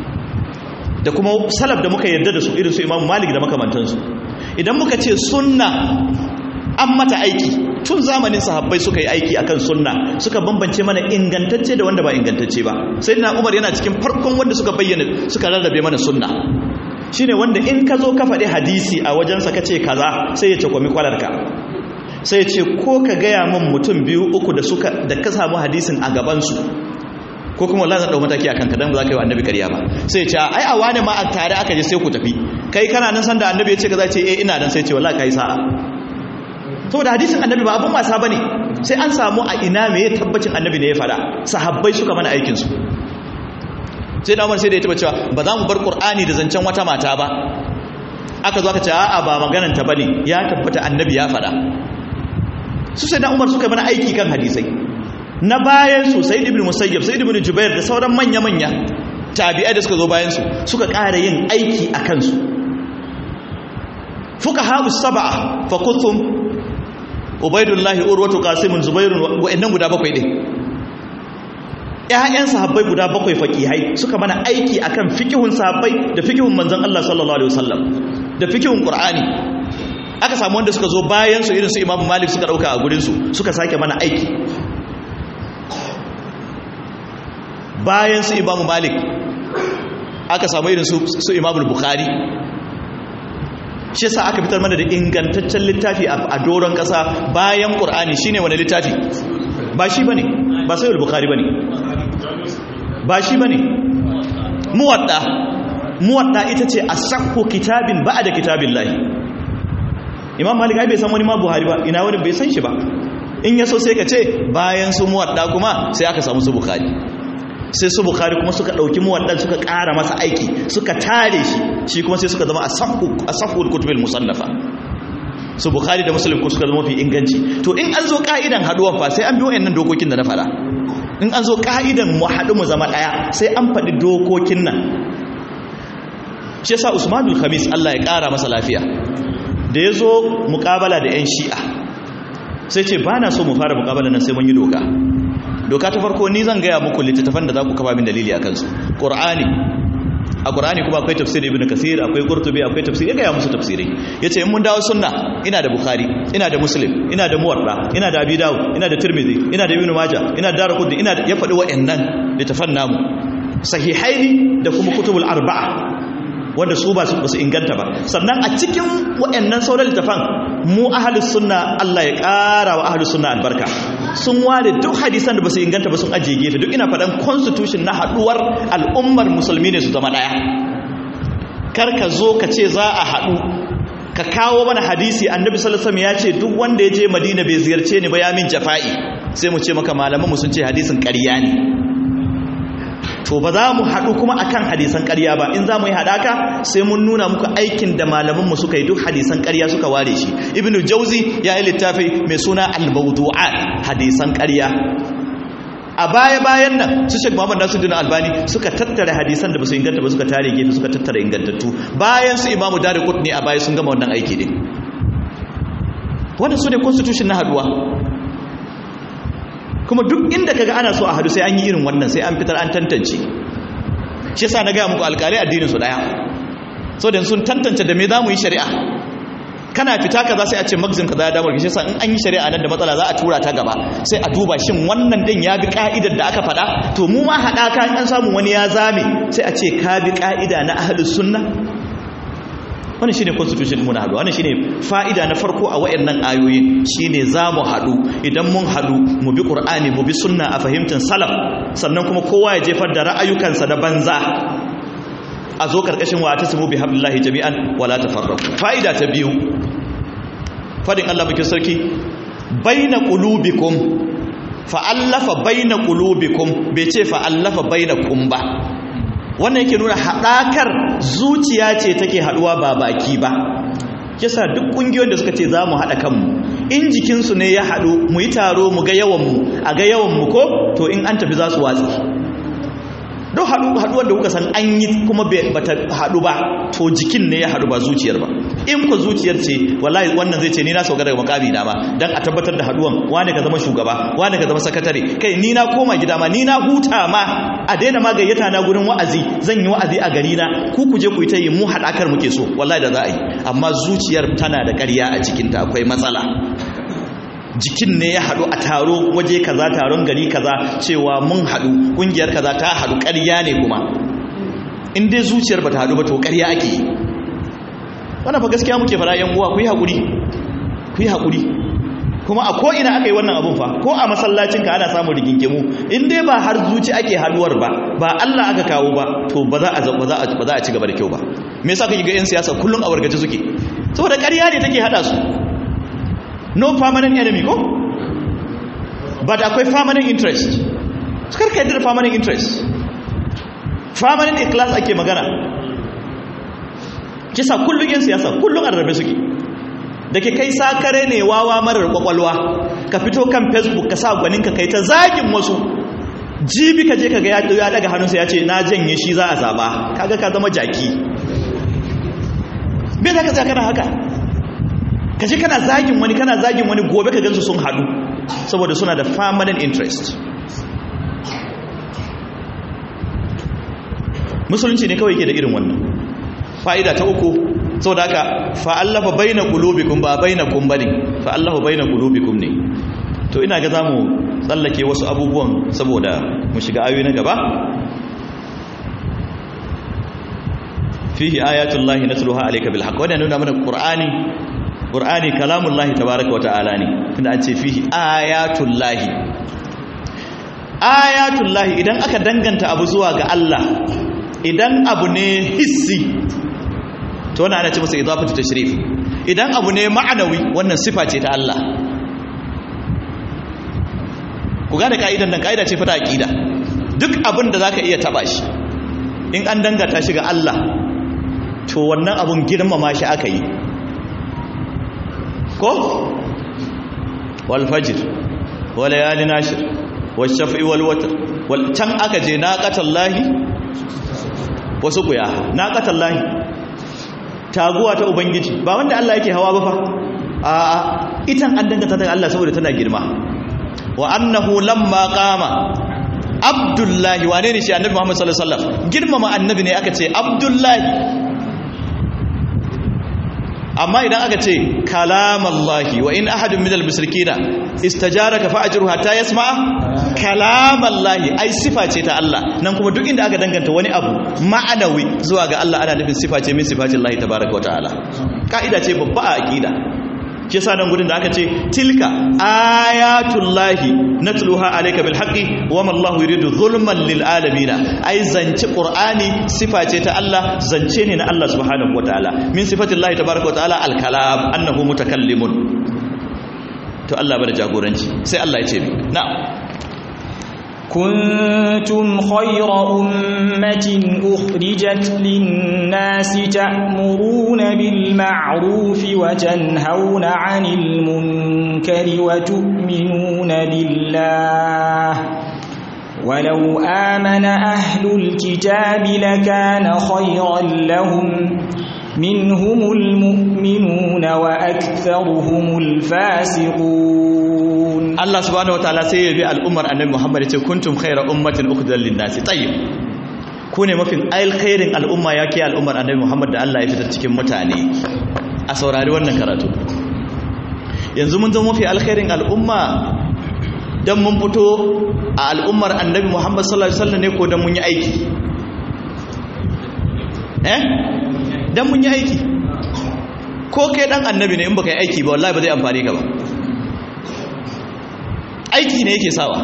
da kuma salaf da muka yarda da su irin su imamu malik da makamantansu idan muka ce sunna an mata aiki tun zamanin sahabbai suka yi aiki akan sunna suka bambance mana ingantacce da wanda ba ingantacce ba sai na umar yana cikin farkon wanda suka bayyana suka rarrabe mana sunna shine wanda in ka zo ka faɗi hadisi a wajensa ka ce kaza sai ya ce kwami kwalarka sai ya ce ko ka gaya min mutum biyu uku da suka da ka samu hadisin a gabansu ko kuma wallahi zan dau mataki akan ka dan ba za ka yi wa annabi ƙarya ba sai ya ce ai a wani ma a tare aka je sai ku tafi kai kana nan san da annabi ya ce kaza ce eh ina dan sai ya ce wallahi kai sa'a saboda hadisin annabi ba abun wasa bane sai an samu a ina me ya tabbacin annabi ne ya fada sahabbai suka mana aikin su sai da Umar sai da ya taba cewa ba za mu bar Qur'ani da zancen wata mata ba aka zo aka ce a'a ba maganan ta bane ya tabbata annabi ya fada su sai da Umar suka mana aiki kan hadisai na bayan su Sayyid ibn Musayyab Sayyid ibn Jubair da sauran manya manya tabi'ai da suka zo bayan su suka ƙara yin aiki a kansu fuqaha us-sab'a fa kuntum ubaidullahi urwatu qasimun zubairun wa'annan guda bakwai din ƴaƴan sahabbai guda bakwai faqihai suka mana aiki akan fiqhun sahabbai da fiqhun manzon Allah sallallahu alaihi wasallam da fiqhun qur'ani aka samu wanda suka zo bayan su irin su imamu malik suka dauka a gurin su suka sake mana aiki bayan su imamu malik aka samu irin su su imamu bukhari shi yasa aka fitar mana da ingantaccen littafi a doron ƙasa bayan ƙur'ani shine wani littafi ba shi bane ba sai al-bukhari bane ba shi bane muwadda muwadda ita ce asahhu kitabin ba'da kitabillahi imam malik ai bai san wani ma buhari ba ina wani bai san shi ba in yaso sai ka ce bayan su muwadda kuma sai aka samu su bukhari sai su bukhari kuma suka dauki muwaddan suka ƙara masa aiki suka tare shi shi kuma sai suka zama asahhu asahhu al-kutubil musannafa su bukhari da muslim ko suka zama mafi inganci to in an zo ka'idan haduwan fa sai an bi wayannan dokokin da na fara in an zo ka'idan mu haɗu mu zama ɗaya sai an faɗi dokokin nan shi yasa usmanul khamis Allah ya ƙara masa lafiya da ya zo muƙabala da 'yan shi'a sai ce ba na so mu fara muƙabala nan sai mun yi doka doka ta farko ni zan gaya muku littattafan da za ku kafa min dalili a kansu ƙur'ani a ƙur'ani kuma akwai tafsir ibn kasir akwai qurtubi akwai tafsir ya gaya musu tafsirai yace in mun dawo sunna ina da bukhari ina da muslim ina da muwatta ina da abi dawud ina da tirmidhi ina da ibn majah ina da darqutni ina da ya faɗi wa'annan littafan namu sahihaini da kuma kutubul arba'a wanda su ba su inganta ba sannan a cikin waɗannan sauran littafan mu ahalus sunna Allah ya ƙara wa ahalus sunna albarka sun ware duk hadisan da ba su inganta ba sun ajiye gefe duk ina faɗan constitution na haɗuwar al'ummar musulmi ne su zama ɗaya kar ka zo ka ce za a haɗu ka kawo mana hadisi annabi sallallahu alaihi ya ce duk wanda ya je madina bai ziyarce ni ba ya min jafa'i sai mu ce maka malaman mu sun ce hadisin ƙarya ne to ba za mu haɗu kuma akan hadisan ƙarya ba in za mu yi haɗaka sai mun nuna muku aikin da malamanmu suka yi duk hadisan ƙarya suka ware shi ibnu jauzi ya yi littafi mai suna al-mawdu'at hadisan ƙarya a baya bayan nan su shek muhammad nasiruddin albani suka tattara hadisan da ba su inganta ba suka tare gefe suka tattara ingantattu bayan su imamu dare ne a baya sun gama wannan aiki din wannan su ne constitution na haduwa kuma duk inda kaga ana so a hadu sai an yi irin wannan sai an fitar an tantance shi yasa na gaya muku alƙalai addinin su daya so da sun tantance da me za mu yi shari'a kana fita kaza sai a ce magzin kaza ya damar shi yasa in an yi shari'a nan da matsala za a tura ta gaba sai a duba shin wannan din ya bi ka'idar da aka faɗa to mu ma haɗa ka an samu wani ya zame sai a ce ka bi ka'ida na ahlus sunna wannan shine constitution mu na haɗu wannan shine fa'ida na farko a wayannan ayoyin shine zamu haɗu idan mun haɗu mu bi qur'ani mu bi sunna a fahimtar salaf sannan kuma kowa ya jefar da ra'ayukansa da banza a zo karkashin wa tasmu bi hablillahi jami'an wala tafarraqu fa'ida ta biyu fadin Allah bikin sarki baina qulubikum fa'allafa baina qulubikum bai ce fa'allafa bainakum ba wannan yake nuna haɗakar zuciya ce take haɗuwa ba baki ba kisa duk ƙungiyoyin da suka ce za mu haɗa kanmu in jikinsu ne ya haɗu mu yi taro mu ga yawanmu a ga yawanmu ko to in an tafi za su watsi don haɗuwar da kuka san an yi kuma ba ta haɗu ba to jikin ne ya haɗu ba zuciyar ba in ku zuciyar ce wallahi wannan zai ce ni na sauka daga makami na ma dan a tabbatar da haɗuwan wani ka zama shugaba wani ka zama sakatare kai ni na koma gida ma ni na huta ma a daina ma gayyata na gurin wa'azi zan yi wa'azi a gari na ku ku je ku yi ta yi mu haɗakar muke so wallahi da za a yi amma zuciyar tana da ƙarya a cikinta akwai matsala jikin ne ya haɗu a taro waje kaza taron gari kaza cewa mun haɗu ƙungiyar kaza ta haɗu ƙarya ne kuma in dai zuciyar ba ta haɗu ba to ƙarya ake yi wannan fa gaskiya muke fara yan uwa ku yi haƙuri ku yi haƙuri kuma a ko ina aka yi wannan abun fa ko a masallacin ka ana samun rigingimu in dai ba har zuci ake haɗuwar ba ba Allah aka kawo ba to ba za a ba za a ba za a ci gaba da kyau ba me yasa kake ga yan siyasa kullun a wargaje suke saboda ƙarya ne take hada su no permanent enemy ko but akwai permanent interest su karka yadda da permanent interest permanent class ake magana kisa kullum yin siyasa kullum a rarrabe suke da ke kai sakare ne wawa marar kwakwalwa ka fito kan facebook ka sa gwaninka kai ta zagin wasu jibi ka je ka ga ya daga hannunsa ya ce na janye shi za a zaba kaga ka zama jaki bai za ka zakana haka ka ji kana zagin wani kana zagin wani gobe ka gansu sun haɗu saboda suna da permanent interest musulunci ne kawai ke da irin wannan fa'ida ta uku saboda haka fa'allafa baina qulubikum ba bainakum bane fa'allafa baina qulubikum ne to ina ga zamu tsallake wasu abubuwan saboda mu shiga ayoyi na gaba fihi ayatullahi natluha alayka bil haqq wannan nuna mana qur'ani qur'ani kalamullahi tabaaraka wa ta'ala ne tunda an ce fihi ayatullahi ayatullahi idan aka danganta abu zuwa ga Allah idan abu ne hissi to wannan ana ce masa idafatu tashrif idan abu ne ma'anawi wannan sifa ce ta Allah ku gane ka'idan nan ka'ida ce fata aqida duk abin da zaka iya taba shi in an dangata shi ga Allah to wannan abun girmama shi aka yi ko wal fajr wal layalin ashir wal shaf'i wal watr wal can aka je naqatallahi wasu kuya naqatallahi taguwa ta ubangiji ba wanda Allah yake hawa ba fa a itan an danganta ta Allah saboda tana girma wa annahu lamma qama abdullahi wane ne shi annabi Muhammad sallallahu alaihi wasallam girmama annabi ne aka ce abdullahi amma idan aka ce kalamallahi wa in ahadun minal musrikina istajaraka fa'ajru hatta yasma'a kalamallahi ai sifa ce ta Allah nan kuma duk inda aka danganta wani abu ma'anawi zuwa ga Allah ana nufin sifa ce min sifatin Allah tabaaraka wa ta'ala kaida ce babba a aqida shi yasa nan gudun da aka ce tilka ayatullahi natluha alayka bil haqqi wa ma Allahu yuridu zulman lil alamin ai zance qur'ani sifa ce ta Allah zance ne na Allah subhanahu wataala min sifatillahi tabaaraka wataala al kalam annahu mutakallimun to Allah bada jagoranci sai Allah ya ce na'am كنتم خير أمة أخرجت للناس تأمرون بالمعروف وتنهون عن المنكر وتؤمنون بالله ولو آمن أهل الكتاب لكان خيرا لهم منهم المؤمنون وأكثرهم الفاسقون Allah subhanahu wataala sai ya bi al'ummar annabi Muhammad ya ce kuntum khayra ummatin ukhrijat lin-nasi tayyib ku ne mafin alkhairin al'umma yake al'ummar annabi Muhammad da Allah ya fitar cikin mutane a saurari wannan karatu yanzu mun zama mafi alkhairin al'umma dan mun fito a al'ummar annabi Muhammad sallallahu alaihi wasallam ne ko dan mun yi aiki eh dan mun yi aiki ko kai dan annabi ne in baka yi aiki ba wallahi ba zai amfane ka ba aiki ne yake sawa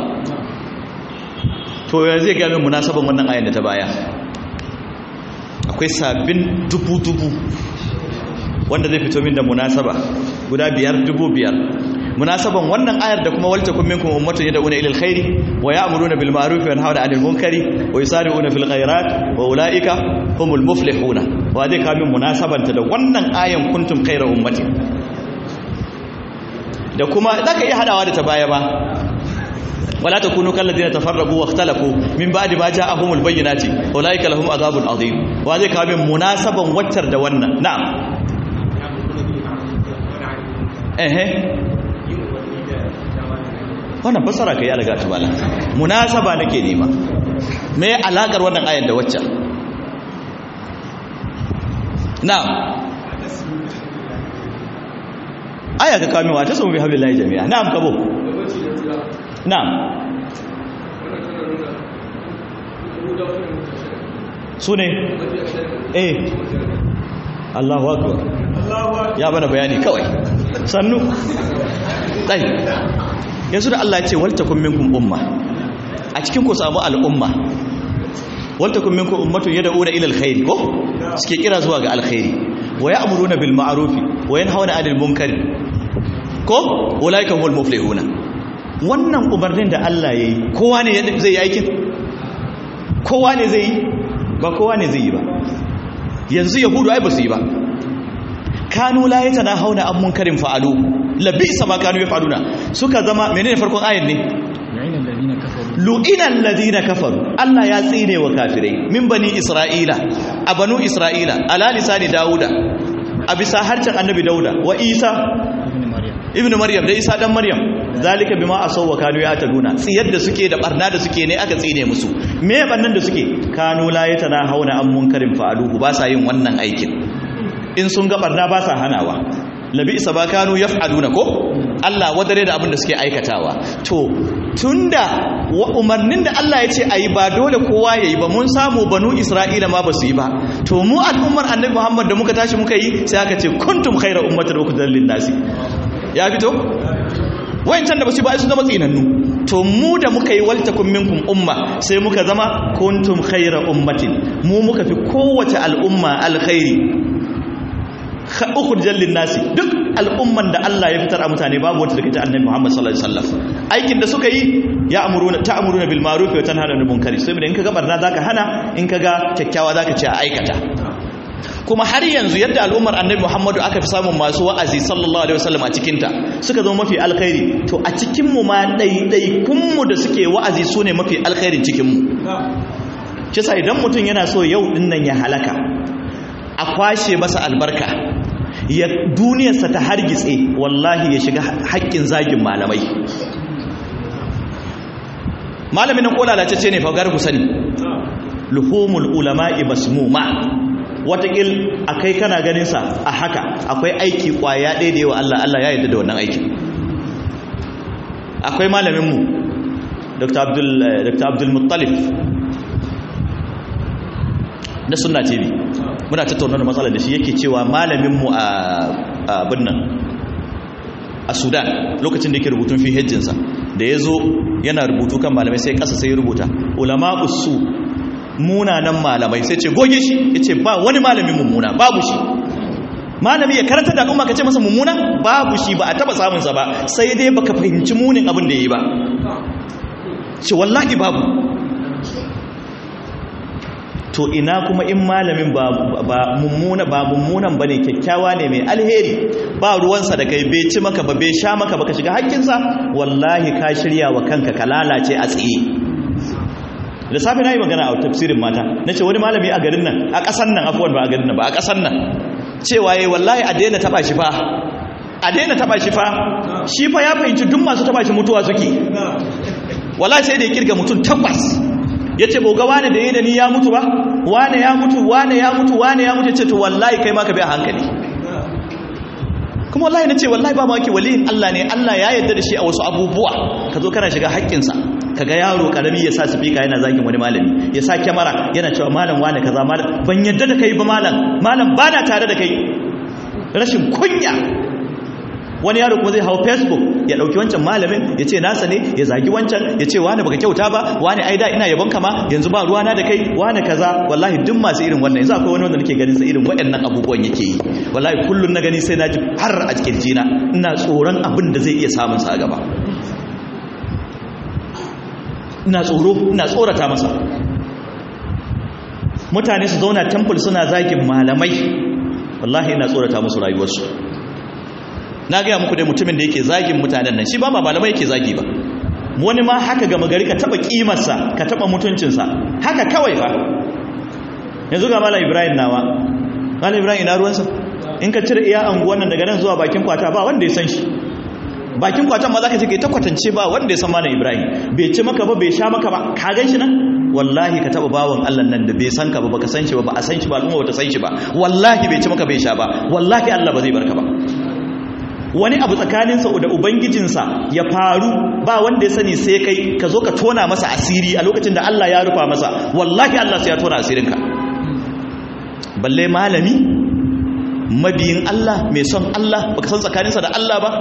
to yanzu zai gami munasaban wannan ayan da ta baya akwai sabbin dubu-dubu wanda zai fito min da munasaba guda biyar dubu biyar munasaban wannan ayar da kuma walta kun minkum ummatun yad'una ila alkhairi wa ya'muruna bil ma'ruf wa yanhauna 'anil munkari wa yusari'una fil khairat wa ulaika humul muflihuna wa zai kamin munasabanta da wannan ayan kuntum khayra ummatin da kuma zaka iya hadawa da ta baya ba wala takunu kal ladina tafarraqu wa ikhtalafu min ba'di ma ja'ahumul bayyinati ulaika lahum adhabun adhim wa zai kawo min munasaban waccar da wannan na'am ehe wannan fasara kai alaga ta bala munasaba nake nema me alakar wannan ayar da waccan na'am aya ka kawo min wa ta samu bi hablillahi jami'a na'am kabo na'am su ne eh Allahu akbar ya bana bayani kawai sannu dai yanzu da Allah ya ce waltakum minkum umma a cikin ku samu al'umma waltakum minkum ummatun yad'una ila alkhair ko suke kira zuwa ga alkhairi wa ya'muruna bil ma'ruf wa yanhauna 'anil munkari ko ulaika humul muflihuna wannan umarnin da Allah ya yi kowa ne zai yi aikin kowa ne zai yi ba kowa ne zai yi ba yanzu yahudu ai ba su yi ba kanu la yatana hauna an munkarin fa'alu labisa ma kanu yaf'aluna suka zama menene farkon ayin ne lu'ina alladhina kafaru Allah ya tsine wa kafirai min bani isra'ila a banu isra'ila ala lisani dauda a bisa harcin annabi dauda wa isa ibnu maryam da isa dan maryam zalika bima asaw wa kanu yataduna tsiyar da suke da barna da suke ne aka tsine musu me bannan da suke kanu la yatana hauna an munkarin fa'aluhu ba sa yin wannan aikin in sun ga barna ba sa hanawa labi isa ba kanu yaf'aluna ko Allah wadare da abin da suke aikatawa to tunda umarnin da Allah ya ce ayi ba dole kowa yayi ba mun samu banu Isra'ila ma basu yi ba to mu al'ummar Annabi Muhammad da muka tashi muka yi sai aka ce kuntum khayra ummatin ukhrijat lin-nasi ya fito wayancan da basu ba su zama tsinannu to mu da muka yi waltakum minkum umma sai muka zama kuntum khayra ummatin mu muka fi kowace al'umma alkhairi ukhrijal linnasi duk al'umman da Allah ya fitar a mutane babu wata daga ta annabi Muhammad sallallahu alaihi wasallam aikin da suka yi ya amuruna ta'muruna bil ma'ruf wa tanhauna 'anil munkar sai in kaga barna zaka hana in kaga kyakkyawa zaka ce a aikata kuma har yanzu yadda al'ummar annabi muhammadu aka fi samun masu wa'azi sallallahu alaihi wasallam a cikinta suka zama mafi alkhairi to a cikinmu ma ɗaiɗaikunmu da suke wa'azi su ne mafi alkhairin cikinmu kisa idan mutum yana so yau ɗin nan ya halaka a kwashe masa albarka ya duniyarsa ta hargitse wallahi ya shiga haƙƙin zagin malamai malamin nan ko lalatacce ne fa garbu sani luhumul ulama'i masmuma watakil akai kana ganin sa a haka akwai aiki kwaya ɗaya da yawa Allah Allah ya yarda da wannan aiki akwai malamin mu Dr. Abdul Dr. Abdul Muttalib na sunna TV muna tattauna da matsalar da shi yake cewa malamin mu a abin nan a Sudan lokacin da yake rubutun fi hejjinsa da ya zo yana rubutu kan malamai sai kasa sai ya rubuta ulama usu munanan malamai sai ce goge shi ya ce ba wani malamin mummuna babu shi malami ya karanta da al'umma ka ce masa mummuna babu shi ba a taba samunsa ba sai dai baka fahimci munin abin da ya yi ba ce wallahi babu to ina kuma in malamin ba mummuna ba mummunan bane kyakkyawa ne mai alheri ba ruwansa da kai bai ci maka ba bai sha maka ba ka shiga hakkinsa wallahi ka shirya wa kanka ka lalace a tsaye da safe na yi magana a tafsirin mata na ce wani malami a garin nan a ƙasan nan afuwan ba a garin nan ba a ƙasan nan cewa yi wallahi a daina taɓa shi fa a daina taɓa shi fa shi fa ya fahimci duk masu taɓa shi mutuwa suke wallahi sai da ya kirga mutum tabbas ya ce boga wane da yi da ni ya mutu ba wane ya mutu wane ya mutu wane ya mutu ce to wallahi kai ma ka bi a hankali kuma wallahi na ce wallahi ba maki waliyin Allah ne Allah ya yarda da shi a wasu abubuwa ka zo kana shiga haƙƙinsa ka ga yaro karami ya sa sifika yana zagin wani malami ya sa kyamara yana cewa malam wane kaza malam ban yarda da kai ba malam malam ba na tare da kai rashin kunya wani yaro kuma zai hau facebook ya dauki wancan malamin ya ce nasa ne ya zagi wancan ya ce wani baka kyauta ba wani aida ina yabon kama yanzu ba ruwana da kai wani kaza wallahi duk masu irin wannan yanzu akwai wani wanda nake ganin sa irin waɗannan abubuwan yake yi wallahi kullun na gani sai na ji har a cikin jina ina tsoron abin da zai iya samun sa a gaba ina tsoro ina tsorata masa mutane su zauna temple suna zagin malamai wallahi ina tsorata musu rayuwarsu na gaya muku dai mutumin da yake zagin mutanen nan shi ba ma malamai yake zagi ba wani ma haka gama gari ka taba kimarsa ka taba mutuncinsa haka kawai fa yanzu ga malam ibrahim nawa malam ibrahim ina ruwansa in ka cire iya anguwan nan daga nan zuwa bakin kwata ba wanda ya san shi bakin kwatan ma za ka ce kai ta kwatance ba wanda ya san malam ibrahim bai ci maka ba bai sha maka ba ka gan shi nan wallahi ka taba bawan Allah nan da bai san ka ba baka san shi ba ba a san shi ba al'umma bata san shi ba wallahi bai ci maka bai sha ba wallahi Allah ba zai barka ba wani abu tsakaninsa da ubangijinsa ya faru ba wanda ya sani sai kai ka zo ka tona masa asiri a lokacin da Allah ya rufa masa wallahi Allah sai ya tona asirinka balle malami mabiyin Allah mai son Allah baka san tsakaninsa da Allah ba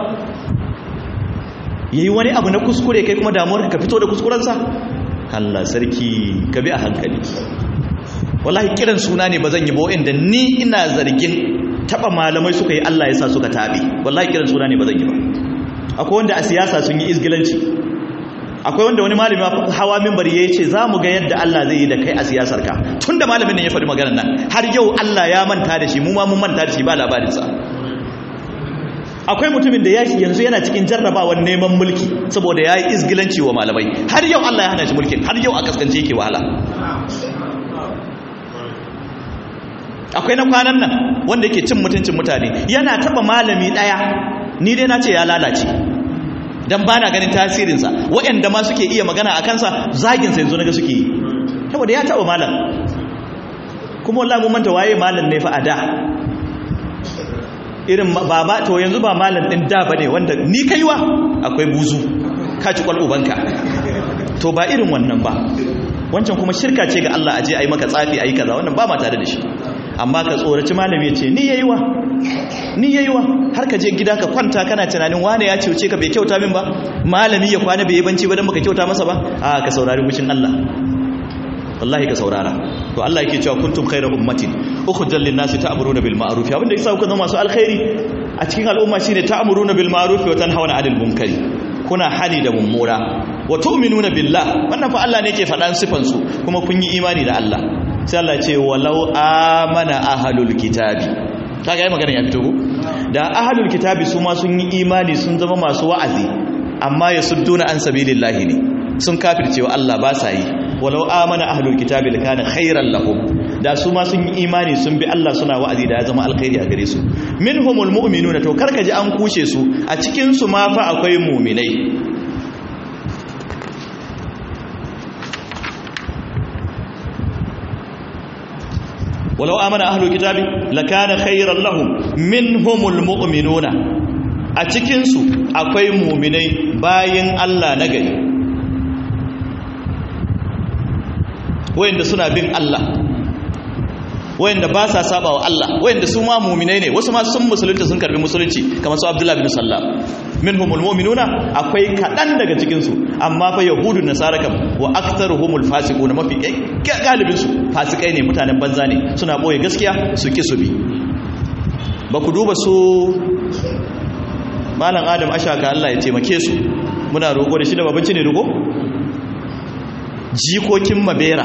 yayi wani abu na kuskure kai kuma damuwar ka fito da kuskurensa Allah sarki ka bi a hankali wallahi kiran suna ne ba zan yi ba inda ni ina zargin taba malamai suka yi Allah ya sa suka tabi wallahi kiran suna ne ba zan yi ba akwai wanda a siyasa sun yi izgilanci akwai wanda wani malami hawa minbari ya ce za mu ga yadda Allah zai yi da kai a siyasar ka tun da malamin nan ya faɗi maganar nan har yau Allah ya manta da shi mu ma mun manta da shi ba labarinsa akwai mutumin da ya yanzu yana cikin jarrabawar neman mulki saboda ya yi izgilanci wa malamai har yau Allah ya hana shi mulkin har yau a kaskance yake wahala akwai na kwanan nan wanda yake cin mutuncin mutane yana taba malami daya ni dai na ce ya lalace dan bana ganin tasirinsa waɗanda ma suke iya magana a kansa zaginsa yanzu naga suke yi saboda ya taba malam kuma wallahi mun manta waye malam ne fa a da irin baba to yanzu ba malam din da bane wanda ni kaiwa akwai buzu ka ci kwal ubanka to ba irin wannan ba wancan kuma shirka ce ga Allah aje ayi maka tsafi ayi kaza wannan ba ma tare da shi amma ka tsoraci malami ya ce ni yayi wa ni yayi wa har ka je gida ka kwanta kana tunanin wane ya cece ka bai kyauta min ba malami ya kwana bai yi banci ba dan baka kyauta masa ba a ka saurari mushin Allah wallahi ka saurara to Allah yake cewa kuntum khayra ummatin ukhrijal lin nasi ta'muruna bil ma'ruf abinda yasa kuka zama masu alkhairi a cikin al'umma shine ta'muruna bil ma'ruf wa tanhauna 'anil munkari kuna hali da mummuna wa tu'minuna billah wannan fa Allah ne yake faɗan sifan su kuma kun yi imani da Allah sai Allah ce walau amana ahlul kitabi kaga yi magana ya fito ko da ahlul kitabi su ma sun yi imani sun zama masu wa'azi amma yasudduna an sabilillahi ne sun kafircewa Allah ba sa yi walau amana ahlul kitabi lakana khairan lahum da su ma sun yi imani sun bi Allah suna wa'azi da ya zama alkhairi a gare su minhumul mu'minuna to karka ji an kushe su a cikin su ma fa akwai mu'minai walau amana ahlul kitabi lakana khairan lahum minhumul mu'minuna a cikin su akwai mu'minai bayin Allah na gari wayanda suna bin Allah wayanda ba sa saba wa Allah wayanda su ma mu'minai ne wasu ma sun musulunta sun karbi musulunci kamar su Abdullah bin Sallam minhumul mu'minuna akwai kadan daga cikin su amma fa yahudun nasara kam wa aktharuhumul fasiqun mafi galibin su fasikai ne mutanen banza ne suna boye gaskiya su ki su bi ba ku duba su malam adam ashaka Allah ya taimake su muna roƙo da shi da babanci ne roƙo jikokin mabera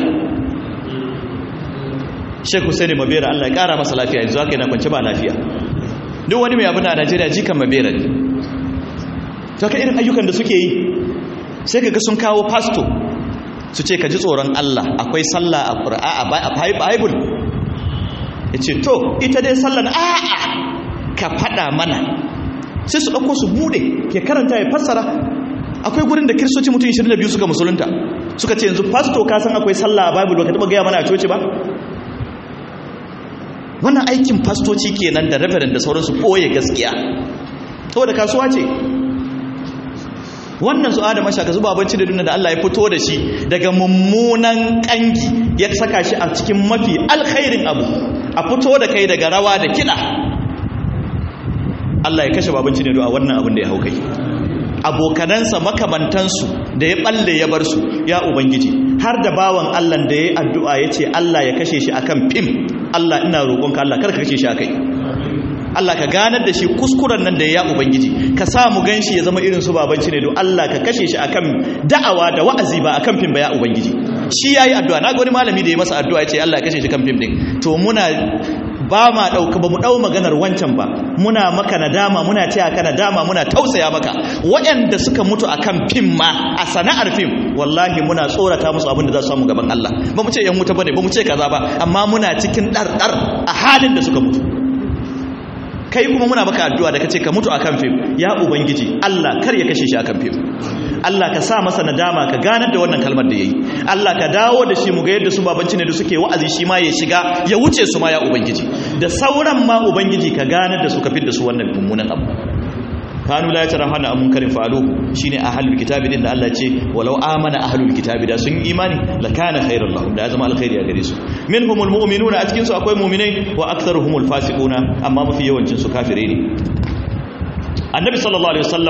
Sheikh Hussein Mabera Allah ya kara masa lafiya yanzu haka yana kwance ba lafiya duk wani mai abu na Najeriya jikan Mabera ne to ka irin ayyukan da suke yi sai kaga sun kawo pastor su ce ka ji tsoron Allah akwai sallah a Qur'a a Bible yace to ita dai sallan a'a ka fada mana sai su dauko su bude ke karanta ya fassara akwai gurin da kiristoci mutum 22 suka musulunta suka ce yanzu pastor ka san akwai sallah a Bible baka taba gaya mana a coci ba wannan aikin fastoci kenan da reverend da sauransu ɓoye gaskiya saboda kasuwa ce wannan su adama shaka zuba abinci da duniya da Allah ya fito da shi daga mummunan kangi ya saka shi a cikin mafi alkhairin abu a fito da kai daga rawa da kiɗa Allah ya kashe babanci ne a wannan abin da ya hau kai abokanansa makamantansu da ya balle ya bar su ya ubangiji har da bawan Allah da ya yi addu'a ya ce Allah ya kashe shi akan fim Allah ina roƙonka Allah kar ka kashe shi akai Allah ka ganar da shi kuskuren nan da ya ubangiji ka sa mu ganshi ya zama irin su babanci ne don Allah ka kashe shi akan da'awa da wa'azi ba akan fim ba ya ubangiji shi yayi addu'a na ga wani malami da ya masa addu'a ya ce Allah ya kashe shi kan fim din to muna ba ma ɗauka ba mu ɗau maganar wancan ba muna maka nadama muna taya ka nadama muna tausaya maka waɗanda suka mutu akan fim ma a sana'ar fim wallahi muna tsorata musu abin da za su samu gaban Allah ba mu ce yan wuta bane ba mu ce kaza ba amma muna cikin ɗarɗar a halin da suka mutu kai kuma muna maka addu'a da kace ka mutu akan fim ya ubangiji Allah kar ya kashe shi akan fim Allah ka sa masa nadama ka ganar da wannan kalmar da yayi Allah ka dawo da shi mu ga yadda su babanci ne da suke wa'azi shi ma ya shiga ya wuce su ma ya ubangiji da sauran ma ubangiji ka ganar da su ka fidda su wannan mummunan abu kanu la yatarahana amun karin fa'alu shine ahlul kitabi din da Allah ce walau amana ahlul kitabi da sun imani la kana khairan lahum da ya zama alkhairi a gare su minhumul mu'minuna a cikin su akwai mu'minai wa aktharuhumul fasiquna amma mafi yawancin su kafire ne annabi sallallahu alaihi wasallam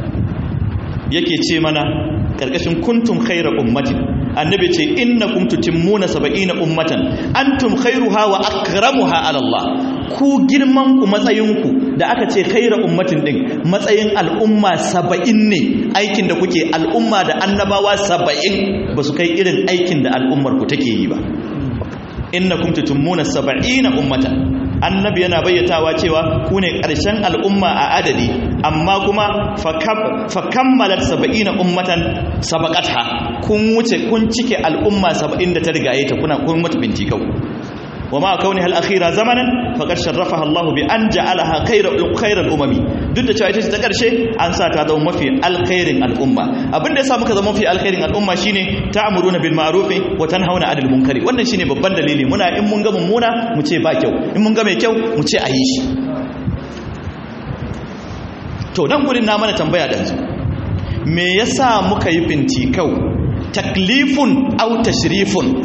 yake ce mana karkashin kuntum khayra ummatin annabi ce innakum tutimmuna sab'ina ummatan antum khairuha wa akramuha ala Allah ku girman ku matsayin ku da aka ce khayra ummatin din matsayin al'umma 70 ne aikin da kuke al'umma da annabawa 70 ba su kai irin aikin da al'ummar ku take yi ba innakum tutimmuna sab'ina ummatan annabi yana bayyatawa cewa ku ne ƙarshen al'umma a adadi amma kuma fa kammalar saba'ina ummatan sabaqatha kun wuce kun cike al'umma saba'in da ta rigaye ta kuna kun mata bintikau wa ma kauni hal akhira zamanan faqad sharrafaha Allah bi an ja'alaha khayra khayral umami duk da cewa ita ce ta karshe an sa ta zama mafi alkhairin al'umma abin da yasa muka zama mafi alkhairin al'umma shine ta'muruna bil ma'ruf wa tanhauna 'anil munkari wannan shine babban dalili muna in mun ga mummuna mu ce ba kyau in mun ga mai kyau mu ce a yi shi to nan gurin na mana tambaya da me yasa muka yi bintikau taklifun au tashrifun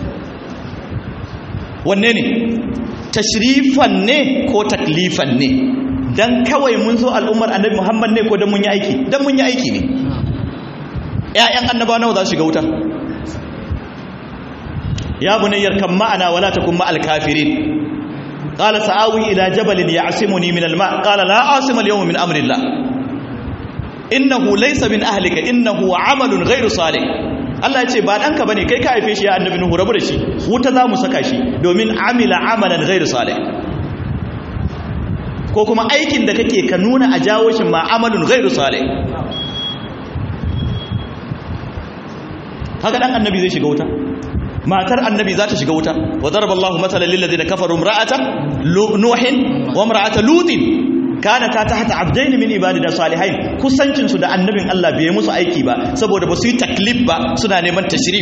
wanne ne tashrifan ne ko taklifan ne dan kawai mun zo al'ummar annabi muhammad ne ko dan mun yi aiki dan mun yi aiki ne ƴaƴan annaba nawa za su shiga wuta ya bunayyar kan ma'ana wala takun ma'al kafirin قال سآوي إلى جبل يعصمني من الماء قال لا عاصم اليوم من أمر الله إنه ليس من أهلك إنه عمل غير صالح Allah ya ce ba ɗanka bane kai ka haife shi ya annabi nuhu rabu da shi wuta za mu saka shi domin amila amalan ghairu salih ko kuma aikin da kake ka nuna a jawo shi ma amalun ghairu salih haka dan annabi zai shiga wuta matar annabi za ta shiga wuta wa daraba Allahu mathalan lil ladina kafaru imra'ata nuhin wa imra'ata lutin kana ta tahta abdain min ibadina salihain kusancin su da annabin Allah bai musu aiki ba saboda ba su yi taklif ba suna neman tashrif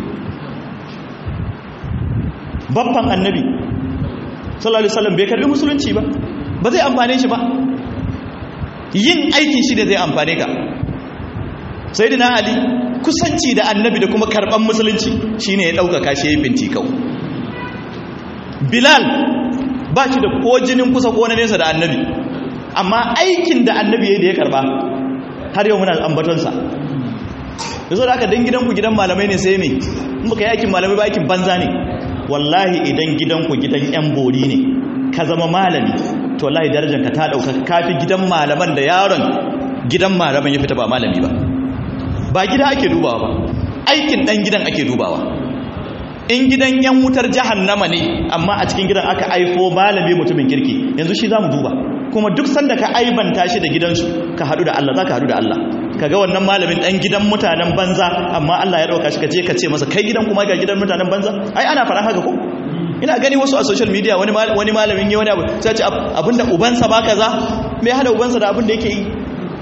babban annabi sallallahu alaihi wasallam bai karbi musulunci ba ba zai amfane shi ba yin aikin shi da zai amfane ka sayyidina ali kusanci da annabi da kuma karban musulunci shine ya dauka kashi yayin bintikau bilal ba shi da ko jinin kusa ko na nesa da annabi amma aikin da annabi yayin da ya karba har yau muna ambaton sa yazo da aka dan gidanku gidan malamai ne sai me in baka yi aikin malamai ba aikin banza ne wallahi idan gidanku gidan yan bori ne ka zama malami to wallahi darajar ka ta dauka kafi gidan malaman da yaron gidan malaman ya fita ba malami ba ba gida ake dubawa ba aikin dan gidan ake dubawa in gidan yan wutar jahannama ne amma a cikin gidan aka aifo malami mutumin kirki yanzu shi zamu duba kuma duk sanda ka aibanta shi da gidansu ka hadu da Allah zaka hadu da Allah kaga wannan malamin dan gidan mutanen banza amma Allah ya dauka shi ka je ka ce masa kai gidan kuma ga gidan mutanen banza ai ana fara haka ko ina gani wasu a social media wani wani malamin yi wani abu sai ce abinda ubansa ba kaza me hada ubansa da abin da yake yi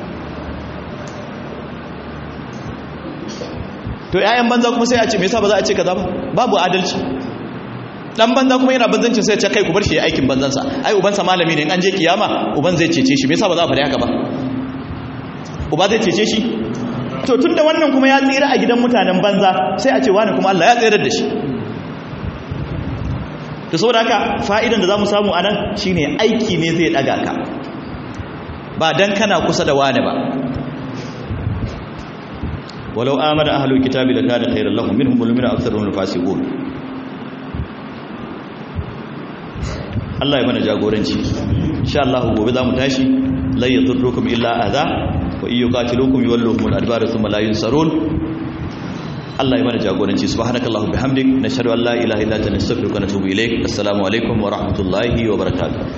to yayan banza kuma sai a ce me yasa ba za a ce kaza ba babu adalci dan banza kuma yana banzancin sai ya ce kai ku bar shi aikin banzansa ai ubansa malami ne in an je kiyama uban zai cece shi me yasa ba za a faɗi haka ba uba zai cece shi to tunda wannan kuma ya tsira a gidan mutanen banza sai a ce wani kuma Allah ya tsira da shi to saboda haka fa'idan da zamu samu anan shine aiki ne zai daga ka ba dan kana kusa da wani ba walau amana ahlul kitabi la kana khairan lahum minhum ulumina aktharuhum fasiqun Allah ya mana jagoranci insha Allah gobe zamu tashi la yadurrukum illa adha wa iyyukatilukum yuwalluhum al-adbar thumma la yunsarun Allah ya mana jagoranci subhanakallahu bihamdik nashhadu an la ilaha illa anta nastaghfiruka wa natubu ilaik assalamu alaikum wa rahmatullahi wa barakatuh